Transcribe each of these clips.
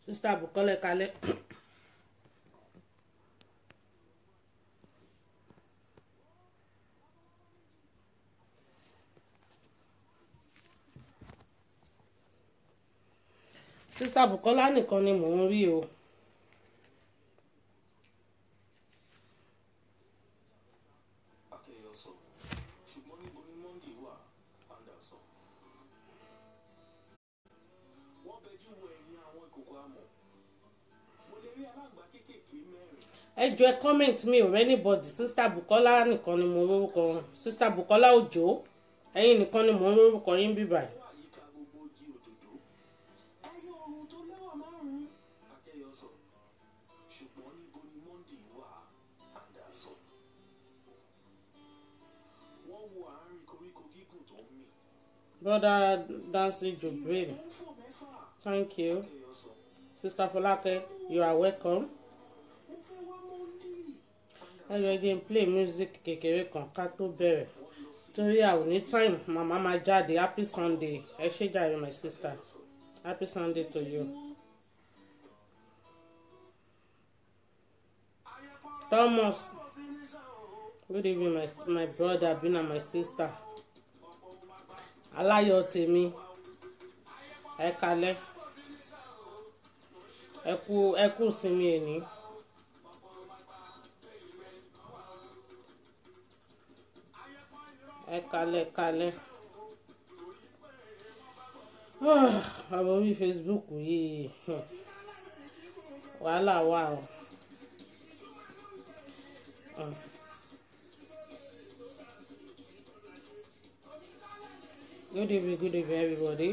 sista Bukola kalẹ̀. sista Bukola nìkan ni mò ń rí o. akẹyọsọ ṣùgbọ́n níbo ni monday wà anderson. wọ́n bẹjú wo ẹ̀yìn àwọn ìkòkò amọ̀ mo lè rí aláǹgbá kéékèèké mẹ́rin. ẹ jọ ẹ comment mi ò rẹ́ anybody sista Bukola nìkan ni mo rórúkọ sista Bukola Òjó ẹ̀yin nìkan ni mò ń rórúkọ yín bíbá yìí. wọ́n àyíká gbogbo igi òdòdó. ẹyọ ọrùn tó lẹ́wà márùn-ún. akẹyọsọ ṣùgbọ́n níbo ni monday wà anderson. wọ́n wo àárín koríko gígùn tó ń mì. brother Dancy Jubril ó ń fò mẹ́fà. thank you akẹyọsọ sister Folake you are welcome. mo fẹ́ wá monday. ẹ jọ jẹ́ n play music kékeré kan ká tó bẹ̀rẹ̀ torí a ò ní time màmá máa jáde happy sunday ẹ ṣé jàre my sister happy sunday to you. Thomas good evening my, my brother Bina my sister aláyọ̀ tèmi ẹ kalẹ̀ ẹ kú ẹ kú sinmi ẹni. ẹ kalẹ̀ kalẹ̀ ọ̀rọ̀ orí Facebook yìí hmm, wàhálà wà o. Hmm. Good evening, good evening, everybody.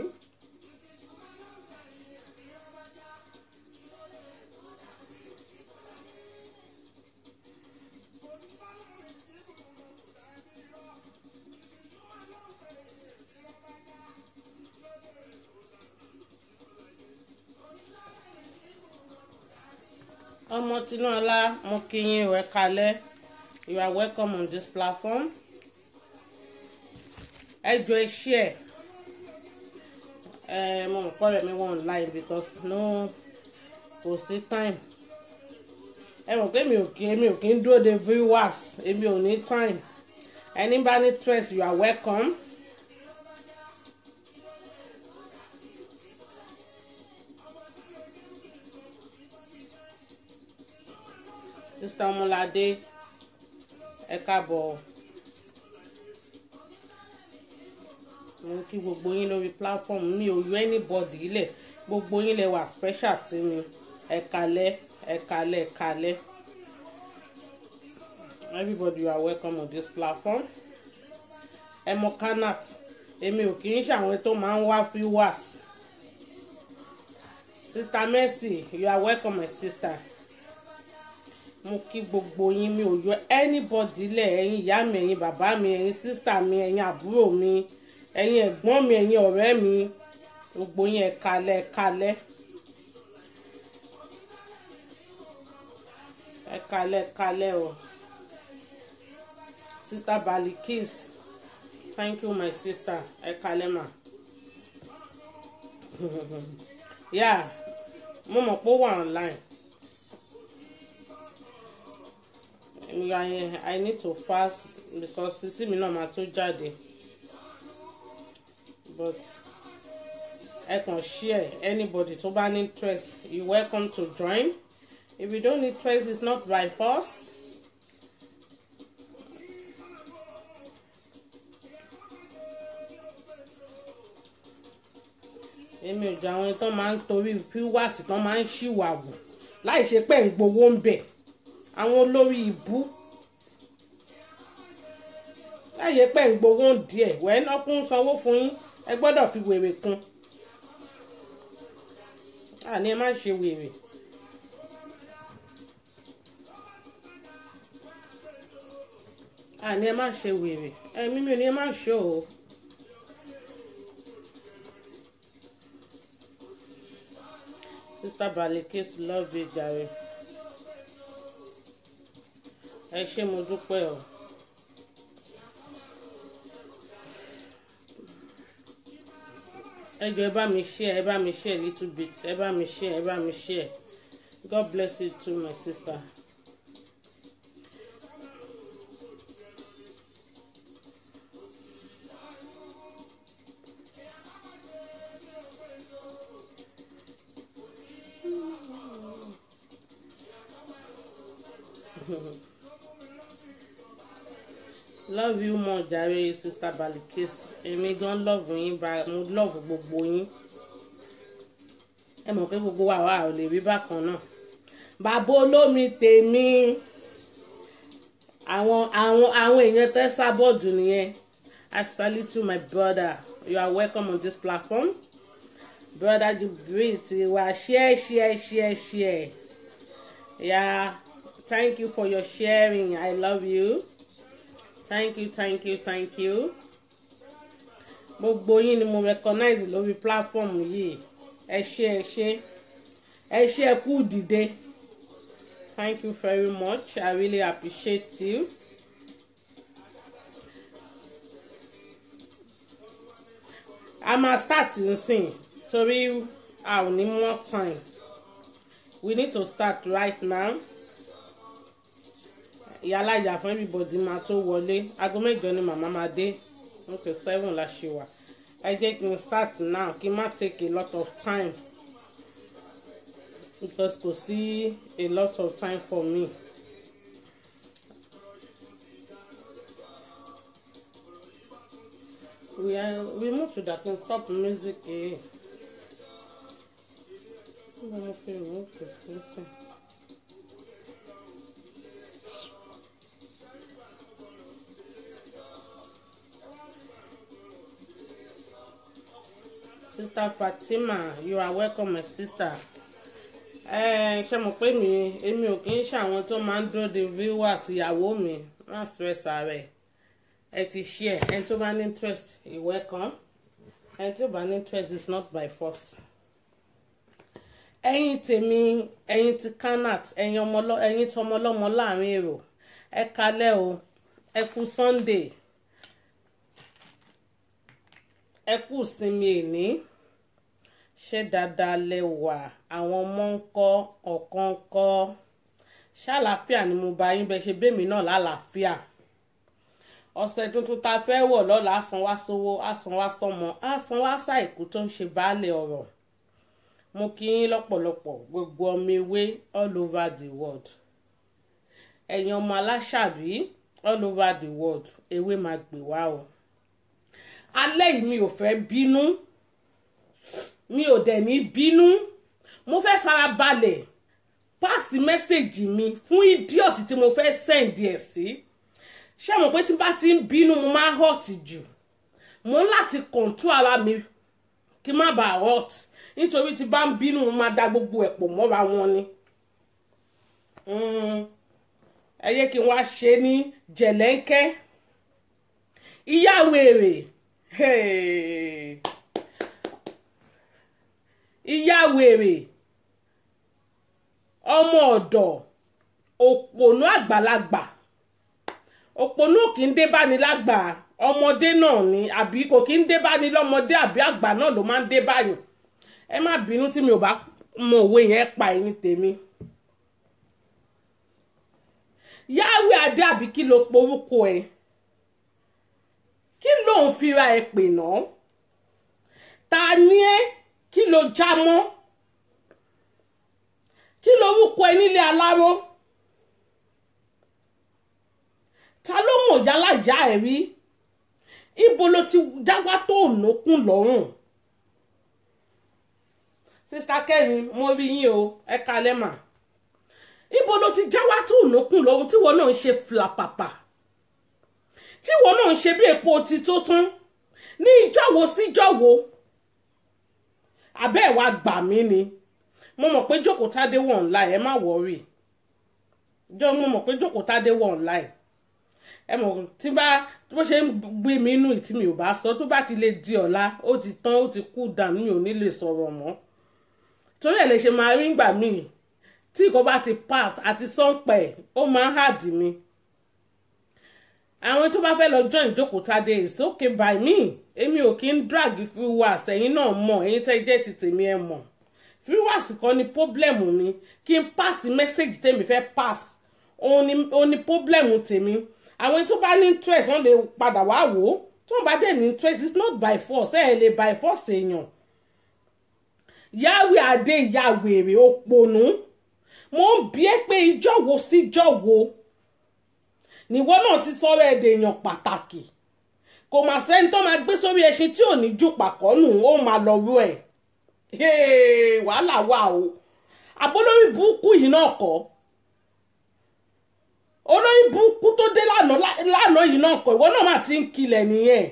ọmọ tinúọlá mo kí yín ẹ kalẹ̀ you are welcome on this platform ẹ jọ ẹ share ẹ mo mọ̀ kọ́ rẹ̀ mi wọ́n online because no kò sí time ẹ mọ̀ pé mi ò kí mi ò kí ń dúró de viewers èmi ò ní time ẹni bá ní stress you are welcome. Mr. Ọmọládé ẹ káàbọ̀ mo kí gbogbo yín lórí platform mi ò yọ anybody ilẹ̀ gbogbo yín lẹ wà special sí mi ẹ kalẹ̀ ẹ kalẹ̀ ẹ kalẹ̀ everybody you are welcome on this platform ẹ mọ kanat èmi ò kì í ṣe àwọn tó máa ń wá viewers sister Mercy you are welcome my sister mo kí gbogbo yín mi ò yọ anybody lẹ̀ ẹ̀yin ìyá mi ẹ̀yin bàbá mi ẹ̀yin sísítà mi ẹ̀yin àbúrò mi ẹ̀yin ẹ̀gbọ́n mi ẹ̀yin ọ̀rẹ́ mi gbogbo yín ẹ kalẹ̀ ẹ kalẹ̀ ẹ kalẹ̀ ẹ kalẹ̀ o sister Balikis thank you my sister ẹ kalẹ̀ ma yeah mo mọ̀ pé ó wà online. I, I need to fast because sísí mi náà máa tó jáde but ẹ kàn share anybody tó bá ní interest you welcome to join if you don't need interest it's not by force. èmi ò jẹ́ àwọn tó máa ń torí fíwáàsì tó máa ń ṣìwàwù láì ṣe pé ń gbowó ń bẹ̀ àwọn olórí ìbú láyé pẹ́ ń gbowó díẹ̀ wẹ́ẹ́ náà kún sanwó fún yín ẹ gbọ́dọ̀ fi wèrè kún àní ẹ má ṣe wèrè. àní ẹ má ṣe wèrè ẹ̀mí mi ò ní ẹ má ṣe o. Sister Balikis love you jare ẹ ṣé mo dúpẹ́ o. ẹ jọ̀ọ́ ẹ bá mi share ẹ bá mi share little bit ẹ bá mi share ẹ bá mi share God bless you too my sister. love you more jàre sister Balikesu èmi gan love yín ba mo love gbogbo yín ẹ mọ̀ pé gbogbo wa wà ò lè rí bákan náà bàbá olómi tèmi àwọn àwọn àwọn èèyàn tẹ́ sábọ́ọ̀dù nìyẹn I salute you my brother you are welcome on this platform brother Jubril tiwa share share share share yeah thank you for your sharing I love you thank you thank you thank you gbogbo yín ni mo recognize lórí platform yìí ẹ ṣé ẹ ṣé ẹ ṣé ẹ kú dìde thank you very much i really appreciate you. a máa start nsìn torí a ò ní more time we need to start right now ìyálàyà fún everybody máa tó wọlé aago mẹ́jọ ni màmá máa dé okay seven la ṣe wà ẹ jẹ́ kí n start now kí n má take a lot of time because kò sí a lot of time for me. we are we move to that and stop music eh. Níbo mo fi remove the fún sister Fatima you are welcome my sister ẹ ṣe mọ̀ pé mi èmi ò kì í ṣe àwọn tó máa ń dúró de viewers ìyàwó mi má stress ààrẹ ẹ ti share ẹni tó bá ní interest you welcome ẹni tó bá ní interest is not by force ẹ̀yin tèmi ẹ̀yin ti kanat ẹ̀yin ọmọlọ ẹ̀yin tí ọmọlọ́mọ láàrin èrò ẹ kalẹ́ o ẹ kú Sunday ẹ kú sinmi èní ṣé dáadáa lẹ wà àwọn ọmọ ń kọ́ ọ̀kan ń kọ́ ṣàlàáfíà ni mo bá yín bẹ ṣe bẹ́ẹ̀ mi náà lálàáfíà ọ̀sẹ̀ tuntun tá a fẹ́ wọ̀ lọ́la àsan wá sówó àsan wá sọmọ àsan wá ṣàìkú tó ń ṣe baálé ọ̀rọ̀ mo kí yín lọ́pọ̀lọpọ̀ gbogbo ọmọ ewé all over the world ẹ̀yin ọmọ aláṣàbí all over the world ewé máa gbè wá o alẹ́ yìí mi ò fẹ́ bínú mi ò dẹ̀ ní bínú mo fẹ́ fara balẹ̀ páàsì mẹ́sẹ̀gì mi fún idiot tí mo fẹ́ send ẹ̀ sí ṣé mo pé tí bá ti ń bínú mo máa hot jù mo ń láti control ara mi kí n má bàa hot nítorí tí bá ń bínú mo máa da gbogbo ẹ̀ pọ̀ mọ́ra wọn ni ẹ yẹ kí n wá ṣe ní jẹ̀lẹ́ńkẹ́ ìyá wèrè ìyá wèrè ọmọ ọ̀dọ̀ òpònú àgbàlagbà òpònú kì í dé báni lágbà ọmọdé náà ni àbí kò kì í dé báni lọ́mọdé àbí àgbà náà ló máa ń dé báyìí ẹ má bínú tí mi ò bá mọ òwe yẹn pa ẹni tèmi yáwé adé àbí kí ló porúkọ ẹ kí ló ń fira ẹ pè náà ta ni ẹ kí ló já mọ́ kí lorúkọ ẹ nílé aláró ta ló mọ̀ yálàyà ẹ rí ibo ló ti dáwà tó ònàkùn lọ́rùn sista kẹrin mo rí yín o ẹ kalẹ́ mà ibo ló ti jáwá tó ònàkùn lọ́rùn tíwọ náà ń ṣe flapapa tíwọ náà ń ṣe bí epo ti tó tún ní ìjọ́wo síjọ́wo abẹ́ ẹ̀ wá gbà mí ni mo mọ̀ pé jókòó tádé wọ̀ online ẹ má wọ̀ọ́rì jọ mo mọ̀ pé jókòó tádé wọ̀ online ẹ mọ̀ tí bá bó ṣe ń gbé mi inú ìtí mi ò bá sọ tó bá ti lè di ọ̀la ó ti tán ó ti kú dànù mi ò ní lè sọ̀rọ̀ mọ́ torí ẹ̀ lè ṣe máa rí ngbà míì tí ìkọ́ bá ti pass àti sọ́ǹpẹ̀ ó máa ń hàdì mi àwọn tó bá fẹ́ lọ join ìjókòó tádé it's okay by me èmi ò kí ń drag viewers ẹ̀yin náà mọ̀ ẹ̀yin tẹ́ jẹ́ ti tèmi ẹ̀ mọ̀ viewers kan ni problem mi kí n pass message tèmi fẹ́ pass òun ni òun ni problem tèmi àwọn tó bá ní interest wọ́n lè padà wá wò ó tó ń bá dẹ̀ ní interest it's not by force ẹ̀ lè by force èèyàn yàwé adé yàwèrè òpònú mo ń bí ẹ pé ìjọ wo síjọ wo níwọ náà ti sọ̀rọ̀ ẹ̀dẹ̀ èèyàn pàtàkì kò mà sẹ́ni tó máa gbé sórí ẹṣin tí ò ní jù pàkọ́nù ó máa lọ rú ẹ̀ wàhálà wà o àbólórí burúkú yìí náà kọ́ olórí burúkú tó dé lánàá yìí náà kọ́ ìwọ náà mà ti ń kilẹ̀ nìyẹn.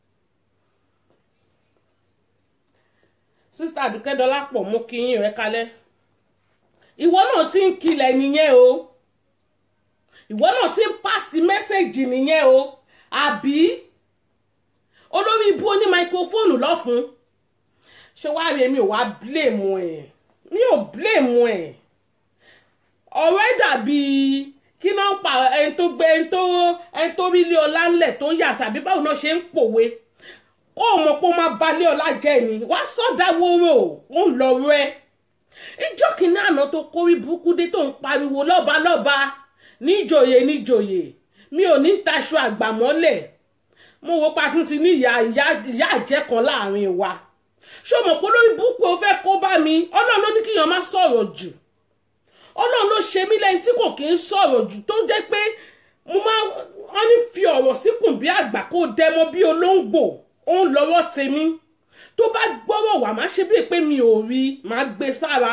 sísá àdùkẹ́dọ́lá pọ̀ mú kí yín rẹ kalẹ̀ ìwọ náà ti ń kilẹ̀ nìyẹn o ìwọ náà ti ń pàṣẹ mẹ́sẹ̀gì nìyẹn o àbí olórí ibú oní máikrófóònù lọ́fun ṣé wàá rí èmi ò wá blame ẹ̀ mi ò blame ẹ̀ ọ̀rọ̀ ẹ̀ dàbí kí náà pa ẹni tó gbé ẹni tó ẹni tó rí ilé ọlá ńlẹ̀ tó yà sàbí báwo náà ṣe ń pòwe kó o mọ̀ pé ó máa balẹ̀ ọlá jẹ́ ni wàá sọ̀dá wóró ó ń lọ rẹ ìjọ kìíní àná tó kórí burúkú dé tó ń pariwo lọ́ba lọ́ba níjòyè níjòyè mi ò ní taṣọ àgbàmọ́lẹ̀ mo wo patún ti ní ìyá ìyá àjẹ́ kan láàrin wa ṣé o mọ̀ pé lórí burúkú o fẹ́ kó bá mi ọlọ́run ló ní kíyàn má sọ̀rọ̀ jù ọlọ́run ló ṣe mí lẹ́yìn tí kò kí ń sọ̀rọ̀ jù tó jẹ́ pé mo máa wọ́n ní fi ọ̀rọ̀ síkùn bí àgbà kó dẹmọ bí olóńgbò ó ń lọ́wọ́ tèmi tó bá gbọ́rọ̀ wà má ṣe bíi pé mi ò rí máa gbé sára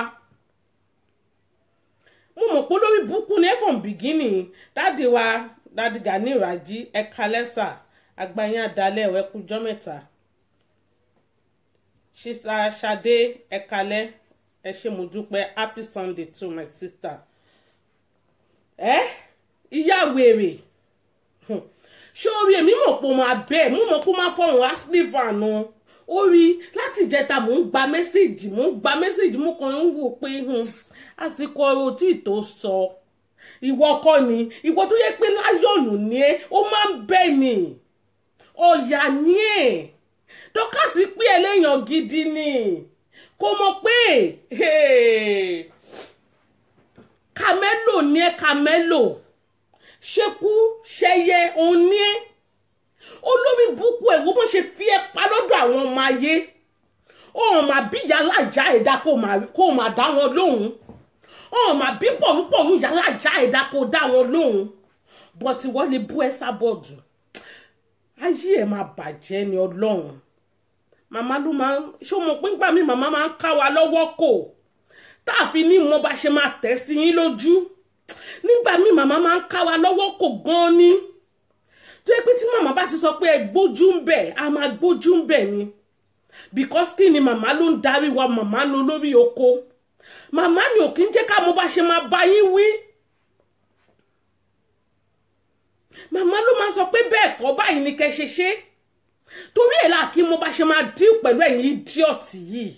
mo mọ̀ pé lórí burúkú ní from beginning dáàdi wa dáàdi Gani Raji ẹ̀ka lẹ́sà àgbáyé àdálẹ̀ ẹ̀kújọ́ mẹ́ta ṣíṣà ṣadé ẹ̀kalẹ́ ẹ ṣé mo dúpẹ́ happy sunday to my sister ẹ ìyá wèrè ṣé orí èmi mọ̀ pé mo máa bẹ́ẹ̀ mo mọ̀ pé mo máa fọ̀hún asliver nu orí láti ìjẹta mò ń gba mẹ́sẹ̀gì mò ń gba mẹ́sẹ̀gì mo kàn ń wò pé àsìkò ọ̀rọ̀ tí tó sọ ìwọ kọ́ ni ìwọ tó yẹ pé láyọ̀nù ni ẹ ó máa ń bẹ́ẹ̀ ni ọ̀yà ni ẹ̀ dọ́kàsí pé ẹlẹ́yàn gidi ni kò mọ̀ pé kàmẹ́lò ni ẹ kàmẹ́lò ṣekú ṣẹyẹ òun ní ẹ olórí búkú ẹ̀ wọ́n bọ́ ṣe fi ẹ pa lọ́dọ̀ àwọn ọmọ ayé ọ̀hún mà bí yàlájà ẹ̀dá kó mà dá wọn lóhùn ọ̀hún mà bí pọ̀rúpọ̀rú yàlájà ẹ̀dá kó dá wọn lóhùn bọ́tí wọ́n lè bú ẹ sábọ̀dù ayé ẹ̀ máa bàjẹ́ ni ọlọ́run màmá ló máa ń ṣé o mọ̀ pé nígbà míì màmá máa ń ká wa lọ́wọ́ kò tá a fi ní mo bá ṣe máa tẹ̀ sí yín lójú nígbà míì màmá máa ń ká wa lọ́wọ́ kò gan-an ni tó yẹ pé tí màmá bá ti sọ pé ẹ gbójú ń bẹ̀ a máa gbójú ń bẹ̀ ni because kí ni màmá ló ń darí wa màmá ló lórí oko màmá ni ò kí ń jẹ́ ká mo bá ṣe máa bá yín wí màmá ló máa sọ pé bẹ́ẹ̀ kọ́ báyìí ni kẹ́ ṣe ṣe torí ẹ̀ láà kí mo bá ṣe máa dín pẹ̀lú ẹ̀yin idiọ́tì yìí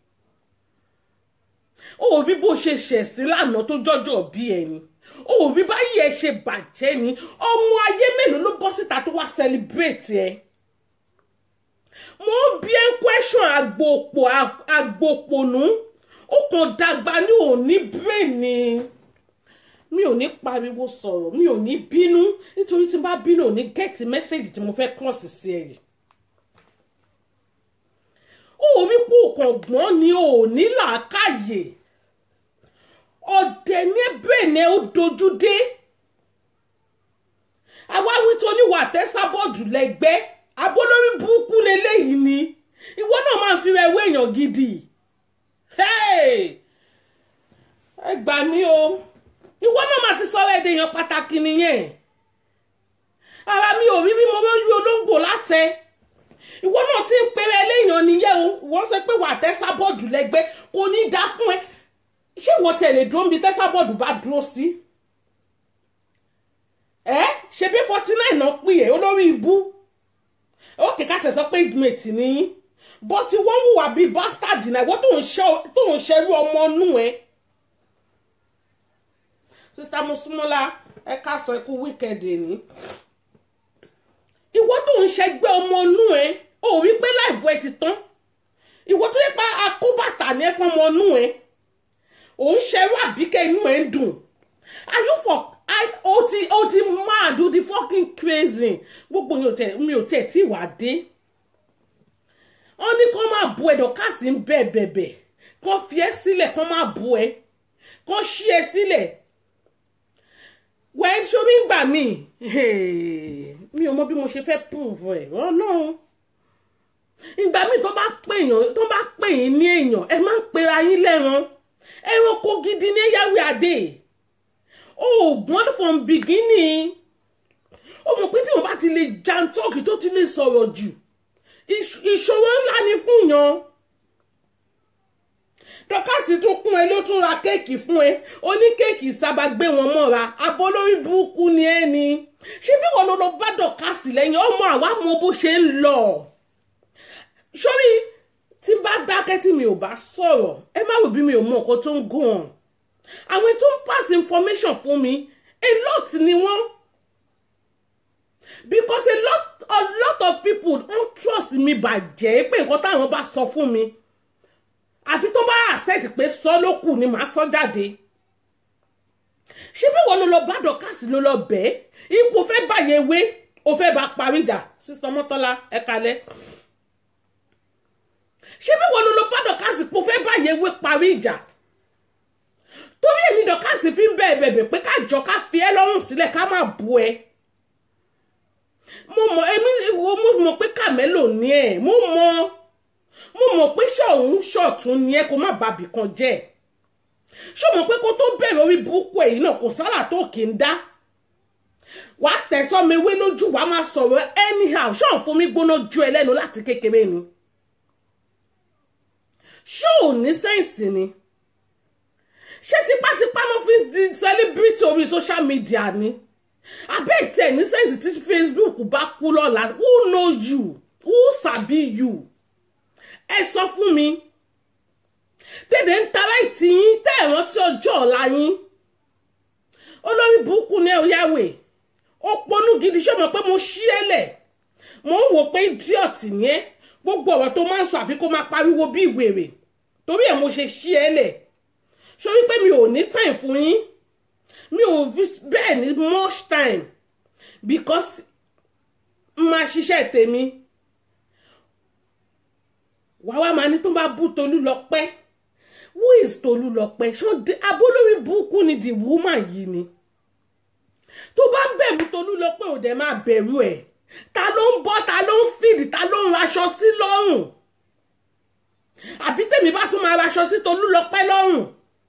ó rí bó ṣe ṣẹ̀sìn lánàá tó jọ́jọ́ bí ẹni ó rí báyìí ẹ ṣe bàjẹ́ ni ọmọ ayé mélòó ló bọ́ síta tó wá celebrate ẹ mo ń bí ẹ ń question agbòpò agbòpònú ó kàn dàgbà ní òní brain ni mi ò ní pariwo sọ̀rọ̀ mi ò ní bínú nítorí tí n bá bínú ò ní gẹ́ẹ̀tì mẹ́sẹ̀gì tí mo fẹ́ cross sí ẹ yìí ó rí pé òkàngbọ́n ni ò ní làákàyè ọ̀dẹ̀ ní bẹ́ẹ̀nẹ́ ó dojú dé àwa wí tó ní wà tẹ́sàbọ̀dù lẹ́gbẹ́ abólórí burúkú leléyìí ni ìwọ náà máa ń fi rẹ wéèyàn gidi ẹ gbà mí o ìwọ náà máa ti sọ̀rọ̀ ẹ̀dẹ̀ èèyàn pàtàkì nìyẹn ara mi ò rí bí mo rí olóńgbò látẹ ìwọ náà ti ń pèrè eléyàn nìyẹn o wọ́n sọ pé wà á tẹ́sà bọ́ọ̀dù lẹ́gbẹ́ kò ní í dá fún ẹ ṣé ìwọ tẹ̀lé dúró níbi tẹ́sà bọ́ọ̀dù bá dúró sí ẹ ṣe bí forty nine náà pè é olórí ibú ó kìka tẹ̀ sọ pé ìgbìmẹ̀tì nìyí bọ́ tí wọ́n hùwà bíi bastard náà ìwọ tó ń ṣerú ọmọ inú ẹ sista Mosúnmọ́lá ẹ ká sọ ikú wíkẹ̀dì ní ìwọ tó ń ṣẹgbẹ́ ọmọ inú ẹ ò rí pé láìfọ ẹ ti tán ìwọ tó yẹ pé akóbàtà ní ẹ fún ọmọ inú ẹ ò ń ṣẹrú àbíkẹ́ inú ẹ ń dùn are you for I, o ti o ti mad o ti fucking crazy gbogbo mi ò tẹ mi ò tẹ tí wà á dé wọ́n ní kó máa bu ẹ̀dọ̀ káàsì ń bẹ̀ bẹ̀bẹ̀ kó fi ẹ́ sílẹ̀ kó máa bu ẹ kó ṣí ẹ sílẹ̀ wẹ́n ṣomi ń gbà mí mi ò mọ bí mo ṣe fẹ́ prove ẹ̀ ọlọ́run ìgbà míì tó bá pè yàn tó bá pè yín ní èèyàn ẹ máa ń pera yín lẹ́ran ẹranko gidi ní yàwé adé oògùn from beginning ó mọ̀ pé tí wọ́n bá ti lè jantọ́ọ̀kì tó ti lè sọ̀rọ̀ jù ìṣòro ńlá ni fún yan dọ́kàsì tún kún ẹ ló tún ra kéèkì fún ẹ ó ní kéèkì sábà gbé wọn mọ́ra abọ́ lórí burúkú ni ẹ ni ṣé bí wọn lọ bá dọ́kàsì lẹ́yìn ọmọ àwa mọ bó ṣe ń lọ sórí tí n bá dákẹ́ tí mi ò bá sọ̀rọ̀ ẹ má rò bí mi ò mọ nǹkan tó ń gùn ọ́n àwọn tó ń pass information fún mi a lot ni wọ́n because a lot a lot of people don't trust me bàjẹ́ pé nǹkan táwọn bá sọ fún mi àfi tó bá accept pé sọ ló kù ni màá sọ jáde ṣé bí wọn ló lọ bá dọkásì ló lọ bẹ́ẹ̀ ipò fẹ́ báyẹn wé o fẹ́ bá parí ìjà sísọ mọ́tọ́lá ẹ kalẹ̀ ṣé bí wọn ló lọ bá dọkásì pò fẹ́ báyẹn wé parí ìjà torí èmi dọkásì fi ń bẹ́ẹ̀ bẹ̀bẹ̀ pé ká jọ ká fi ẹ́ lọ́rùn sílẹ̀ ká má bu ẹ mo mọ èmi mo mọ pé kàmẹ́lò ní ẹ̀ mo mọ mo mọ̀ pé ṣọ̀hún ṣọ̀tún ni ẹ kó má bàbí kan jẹ́ ṣó mọ̀ pé kó tó bẹ̀rẹ̀ orí burúkú èyí náà kò sára tó kì í dá wàá tẹ̀sọ́ mi wé lójú wàá máa sọ̀rọ̀ anyhow ṣọ́ọ̀ fún mi gbóná ju ẹ lẹ́nu láti kékeré ni ṣó ò ní sẹ́ǹsì ni ṣé tipátipá ló fi di celebrity orí social media ni abẹ́ ìtẹ̀ ní sẹ́ǹsì tí Facebook bá kú lọ́la who know you who sabi you ẹ sọ fún mi dédé ń tara ìtì yín tẹ́ ẹ̀ rántí ọjọ́ ọ̀la yín olórí burúkú ní ẹ̀yáwé ó ponú gidi ṣé mo pé mo ṣí ẹ lẹ̀ mo ń wò pé idiot ni ẹ gbogbo ọ̀rọ̀ tó máa ń sọ àfi kó máa pariwo bí ìwèrè torí ẹ̀ mo ṣe ṣí ẹ lẹ̀ sórí pé mi ò ní time fún yín mi ò bẹ́ẹ̀ ní much time because máa ṣiṣẹ́ tèmi wàá wá máa ní tó bá bú Tolúlọpẹ́ who is Tolúlọpẹ́ ṣọ́ndé abólórí burúkú ni the woman yìí ni tó bá ń bẹ̀rù Tolúlọpẹ́ ò dẹ̀ máa bẹ̀rù ẹ̀ ta ló ń bọ́ ta ló ń fìdí ta ló ń raṣọ sí lọ́rùn àbí tèmi bá tún máa raṣọ sí Tolúlọpẹ́ lọ́rùn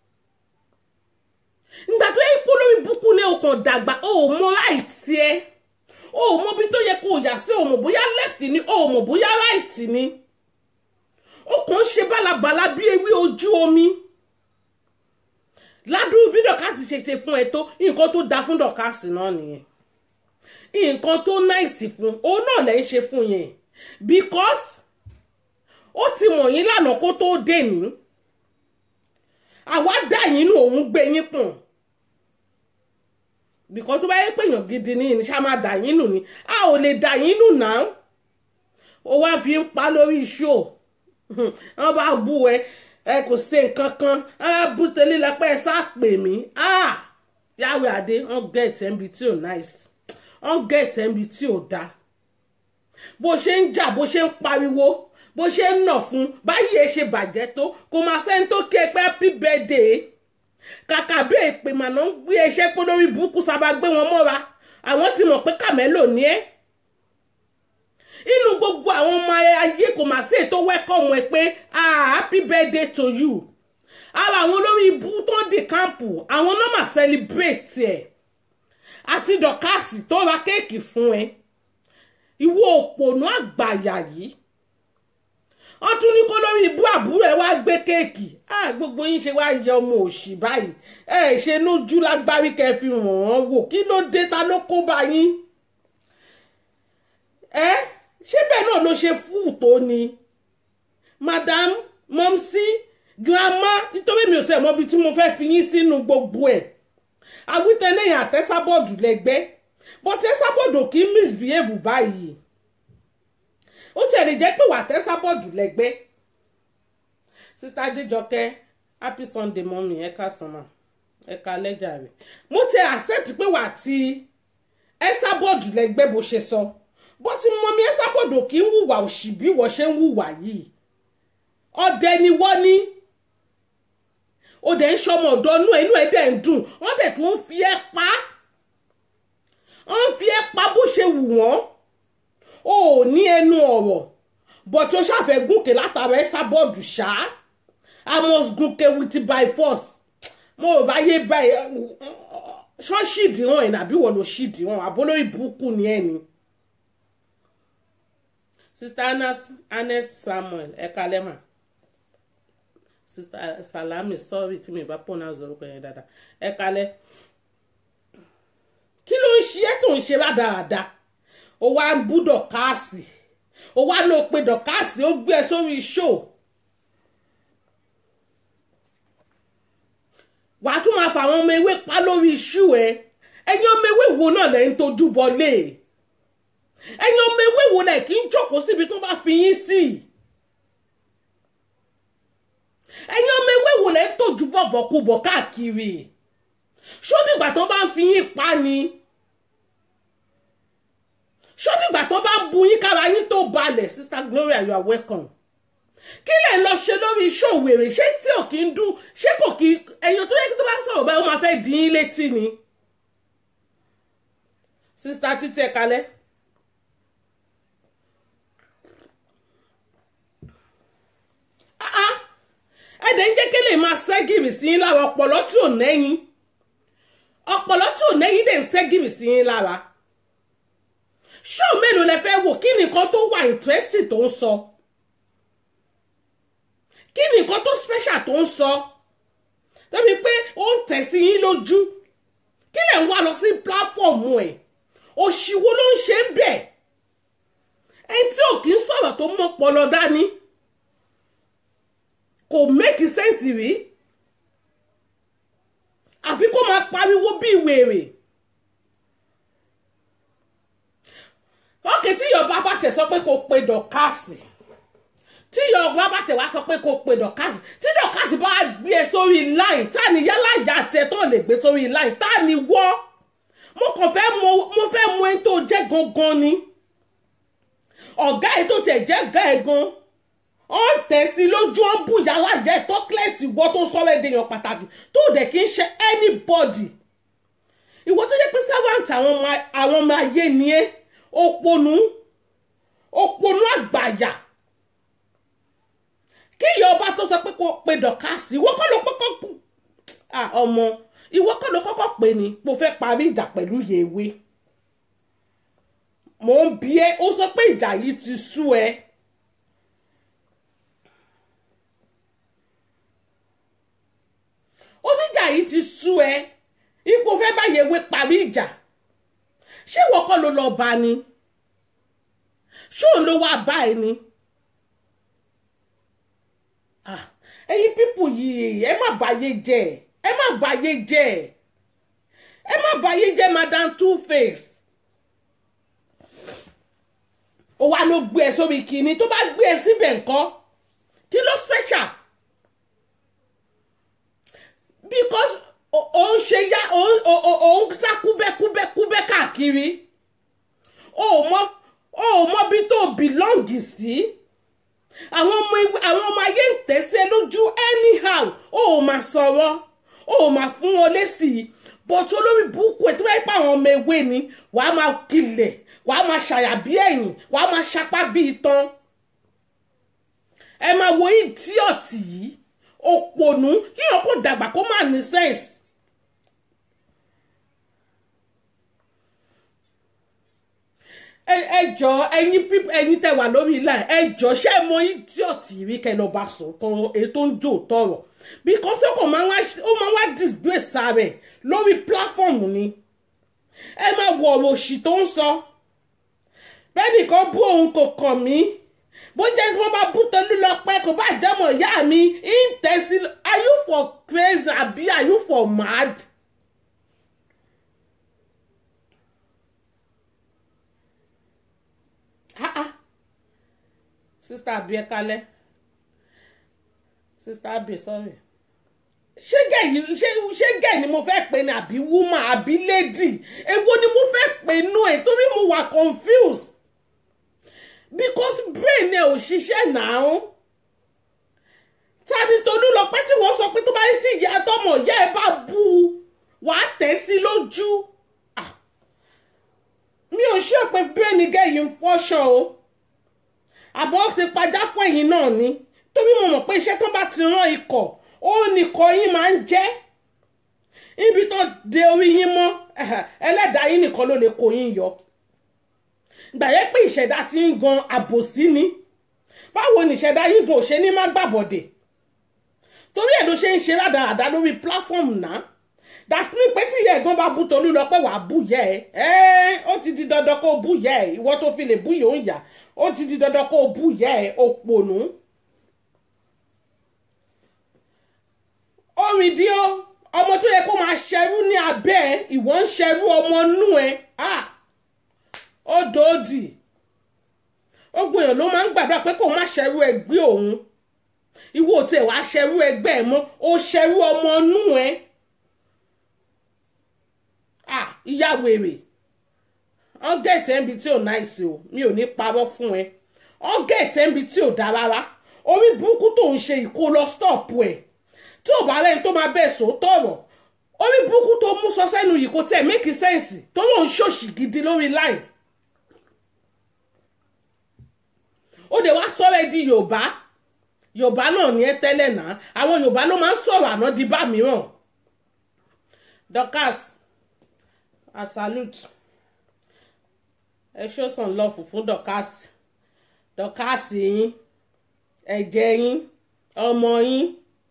ìgbà tó yẹ kó lórí burúkú ní ọkàn dàgbà ó mọ ráìtì ẹ ó mọ bí tó yẹ kó yà sí ó mọ bóyá left ni ó mọ bóyá right ni ó kàn ń ṣe bálabàla bí ewé ojú omi ládùúgbò bí dọ̀kásì ṣe ṣe fún ẹ tó nǹkan tó da fún dọ̀kásì náà nìyẹn nǹkan tó náìsì fún òun náà lẹ́ ń ṣe fún yẹn because ó ti mọ̀ yín lánàá kó tó dé ní àwa dá yín nù òun gbé yín pọ̀n because tó bá yẹ pé èèyàn gidi ní ìníṣà máa dà yín nù ni a ò lè dà yín nù náà ó wá fi ń pa lórí show wọ́n bá bú ẹ ẹ kò ṣe nǹkan kan á bú tẹ́lẹ̀ lápẹ́ ẹ sá pè mí yàwé adé wọ́n get ẹ̀mí tí ò nice wọ́n get ẹ̀mí tí ò dáa bó ṣe ń jà bó ṣe ń pariwo bó ṣe ń nà fún báyìí ẹ ṣe bàjẹ́ tó kò máa sẹ́ni tó ké pé happy birthday kàkà bí èpè màná ń gbé ẹṣẹ́ pé lórí burúkú sábà gbé wọn mọ́ra àwọn ti mọ̀ pé kàmẹ́lò ní ẹ́ inú gbogbo àwọn ọmọ ayé kò mà sí ètò wẹ́kọ̀mù ẹ pé happy birthday to you ara àwọn olórí ibú tó ń di kámpù àwọn náà mà celebrate ẹ àti dọ̀kásì tó ra kéèkì fún ẹ ìwọ òpònú àgbàyà yìí wọ́n tún ní kó lórí ibú àbúrò ẹ wá gbé kéèkì gbogbo yín ṣe wá yẹ ọmọ òṣì báyìí ẹ ṣe lójú lágbárí kẹ́ fi ràn án wò kí ló dé ta ló kó bá yín ẹ ṣé bẹ́ẹ̀ náà ló ṣe fún tó ni madam mọ́mísí girama nítorí mi ò tẹ̀ mọ́ ibi tí mo fẹ́ fi yín sínú gbogbo ẹ̀ awítẹ́lẹ́yìn àtẹ́sábọ́ọ̀dù lẹ́gbẹ́ but Esabod ò kí ń misbehave báyìí ó tiẹ̀ lè jẹ́ pé wà tẹ́sàbọ̀d lẹ́gbẹ́ sista Adéjọkẹ́ happy sunday mọ́mí ẹ̀ka sọ́mà ẹ̀ka lẹ́jà rẹ̀ mo ti accept pé wà tí Esabod lẹ́gbẹ́ bó ṣe sọ bó ti mọ́mí Esabod ò kí ń hùwà òṣì bí wọ́n ṣe ń hùwà yìí ọdẹ ni wọ́n ní ó dẹ̀ ń ṣọmọ ọ̀dọ́ inú ẹ̀ inú ẹ̀ dẹ̀ ń dùn wọ́n dẹ̀ tún ń fi ẹ́ pa wọ́n ń fi ẹ́ pa bó ṣe wù wọ́n o ò ní ẹnu ọ̀rọ̀ but o ṣàfẹ́ gúnkè látara Esabod ṣá I must gúnkè with by force mo ò bá yé báyìí ṣọ́ọ̀ṣì ìdíwọ̀n ẹ̀ nàbí wọ́n ló ṣì ìdíwọ̀n àbólóyè burúkú ni ẹ̀ ni. Sister Anes Samuel ẹ̀ka lẹ́mà Sister Salami sorry tí mi bá pronounce orúkọ yẹn dáadáa ẹ̀ka lẹ́ kí ló ń ṣe ẹ́ tó ń ṣe rádaràda ó wá ń bú dọ̀káàsì ó wá ló pe dọ̀káàsì ó gbé ẹ sórí ṣó wàá tún máa fa àwọn ọmọ ewé pa lórí iṣu ẹ ẹ̀yin ọmọ ewé wo náà lẹ ń tojú bọlé ẹ̀yin ọmọ ewé wo lẹ kí ń jókòó síbi tó bá fi yín sí ẹ̀yin ọmọ ewé wo lẹ ń tojú bọ̀bọ̀kúbọ̀ káàkiri ṣó dìgbà tó bá ń fi yín pa ni ṣọ́dìgbà tó bá ń bu yín kára yín tó balẹ̀ sister Gloria you are welcome kí lẹ̀ ń lọ ṣe lórí iṣẹ́ òwèrè ṣé tí ò kí ń dún ṣé kò kí ẹ̀yàn tó yẹ kí tó bá ń sọ̀rọ̀ báyìí ó máa fẹ́ dín yín létí ni sister títí ẹ̀ kalẹ̀. ẹ̀dẹ̀ ń jẹ́ kí lè máa ṣẹ́gìrì sí yín lára ọpọlọ tí ò nẹ́yìn ọpọlọ tí ò nẹ́yìn dẹ̀ ń ṣẹ́gìrì sí yín lára ṣó mélòó lẹ fẹ́ wò kí nìkan tó wà interesting tó ń sọ kí nìkan tó special tó ń sọ lẹ́bi pé ó ń tẹ̀ sí yín lójú kí lẹ̀ ń wá lọ sí pláfọ̀mù ẹ̀ òṣìwò ló ń ṣe ń bẹ̀ ẹni tí ò kì í sọ̀rọ̀ tó mọ́ pọlọ dání kò make sense rí àfi kó máa pariwo bí wèrè. ókè tí yorùbá bá tẹ̀ sọ pé kò pe dọ̀kásì tí yorùbá bá tẹ̀ wá sọ pé kò pe dọ̀kásì tí dọ̀kásì bá gbé e sórí láì tá ni yálà ìyá àti ẹ̀ tó lè gbé sórí láì tá ni wọ́ mo kàn fẹ́ mọ mo fẹ́ mọ ẹni tó jẹ́ gangan ni ọ̀gá ẹ̀ tó tẹ̀ jẹ́ ọ̀gá ẹ̀ gan ó ń tẹ̀ sí lójú ó ń bù yálà ìyá ẹ̀ tó kílẹ̀sì wọ́ tó sọ̀rọ̀ èdèyàn pàtàkì tó dẹ̀ kí ń ṣe anybody ìwọ tó jẹ́ pé servant àwọn ọmọ ayé ni ẹ́ òpònú òpònú àgbàyà kí ìyá ọba tó sọ pé kó pe dọ̀kásì ìwọ kọ́ ló kọ́kọ́ ọmọ ìwọ kọ́ ló kọ́kọ́ pè ní mo fẹ́ parí ìjà pẹ̀lú yèwé mò ń bi ẹ́ ó sọ pé ìjà yìí ti sú ẹ oníjà yìí ti sú ẹ ipò fẹ́ bá yèwé parí ìjà ṣé ìwọ kọ́ ló lọ bá ni ṣé òun ló wá bá ẹ ni ẹ̀yin pípù yìí ẹ má báyé jẹ́ ẹ má báyé jẹ́ ẹ má báyé jẹ́ madam two face ó wá ló gbé ẹ sórí kìíní tó bá gbé ẹ síbẹ̀ nǹkan kí ló special because òun ṣe yá òun sá kúbẹ́kúbẹ́kúbẹ́ káàkiri o mọ o mọ bí tó bìlọ́ǹgì sí àwọn ọmọ àwọn ọmọ ayé ń tẹ̀sẹ̀ lójú anyhow o ò máa sọ̀rọ̀ o ò máa fún wọn lésì bọ́tú olórí burúkú ẹ̀ tó bá yẹ pé àwọn ọmọ ewé ni wàá máa kilẹ̀ wàá máa ṣàyà bí ẹ̀yìn wàá máa ṣapá bí itan ẹ máa wo ìdíọ̀tì yìí òpònú kíyàn kó dàgbà kó má ní sense ẹ jọ ẹ̀yin píp ẹ̀yin tẹ́ wà lórí ilà ẹ jọ ṣé ẹ mọ idiot rí kẹ́ lọ bá sọ tọrọ èyí tó ń jò tọrọ because ó kàn máa wá ó máa wá disgrace rẹ̀ lórí platform ni ẹ máa wọ ọ̀rọ̀ òṣì tó ń sọ bẹ́ẹ̀ nìkan bú òun kò kàn mí bó jẹ́ kí wọ́n bá bú tolú lọ pẹ́ kó bá jẹ́mọ̀ ìyá mi ń tẹ̀sí are you for crazy àbí are you for mad? ah ah sista abi ẹ kalẹ sista abi sorry ṣé gẹ̀ yìí ṣé ṣé gẹ̀ ni mo fẹ́ pè ní àbí woman àbí lady èwo ni mo fẹ́ pè nú ẹ̀ torí mo wà confused because brain ẹ ò ṣiṣẹ́ náà tani tolú lọ pé tí wọ́n sọ pé tó bá yí tí ìyá tọmọ ìyá ẹ bá bu wàá tẹ̀ sí lójú Ah. mi ò ṣe pé brain gẹ̀yìn ń fọ́ṣọ o àbọ̀ ti padà fún ẹ̀yìn náà ni torí mo mọ̀ pé iṣẹ́ tó bá ti rán ikọ̀ ó nìkọ̀ yín máa ń jẹ́ ibi tó de orí yín mọ́ ẹlẹ́dàá yín nìkan ló lè kó yín yọ gbàyẹ pé ìṣẹ̀dá ti ń gan àbòsí ni báwo ni ìṣẹ̀dá yín gan ò ṣe ní má gbàbọ̀dẹ̀ torí ẹ̀ ló ṣe ń ṣe rádaràda lórí platform náà dasmin pé tí ìyá ẹ̀gbọ́n bá bú tolú lọ pé wàá bú yẹ ẹ ẹ ó ti di dandan kó o bú yẹ ẹ ìwọ tó fi lè bú yòó ń yà ó ti di dandan kó o bú yẹ ẹ òpònú. orin dí ó ọmọ tó yẹ kó máa ṣẹrú ní abẹ́ ẹ ìwọ ń ṣẹrú ọmọ nú ẹ ó dòódì ó gbìyànjú ló máa ń gbàdúrà pé kó má ṣẹrú ẹgbẹ́ òun ìwọ tí ẹ wàá ṣẹrú ẹgbẹ́ ẹ mọ́ ó ṣẹrú ọmọ nú ẹ ah ìyá wèrè wọ́n gẹ̀ẹ́tẹ̀ níbi tí ò náìsí o mi ò ní parọ́ fún ẹ wọ́n gẹ̀ẹ́tẹ̀ níbi tí ò dá rárá orí burúkú tó ń ṣe ìkó lọ stọọpù ẹ tí ò bá rẹni tó máa bẹ́ẹ̀ sọ tọ̀rọ̀ orí burúkú tó mú sọ sẹ́nu yìí kò tiẹ̀ make sense tó lóun ṣòṣì gidi lórí line ó dẹ̀ wá sọ̀rọ̀ ẹ di yorùbá yorùbá náà ní ẹ tẹ́lẹ̀ náà àwọn yorùbá ló máa ń sọ̀rọ̀ àná di bá mìíràn Dorcas I salute ẹ show some love fún Dorcas Dorcas yín ẹ̀jẹ̀ yín ọmọ yín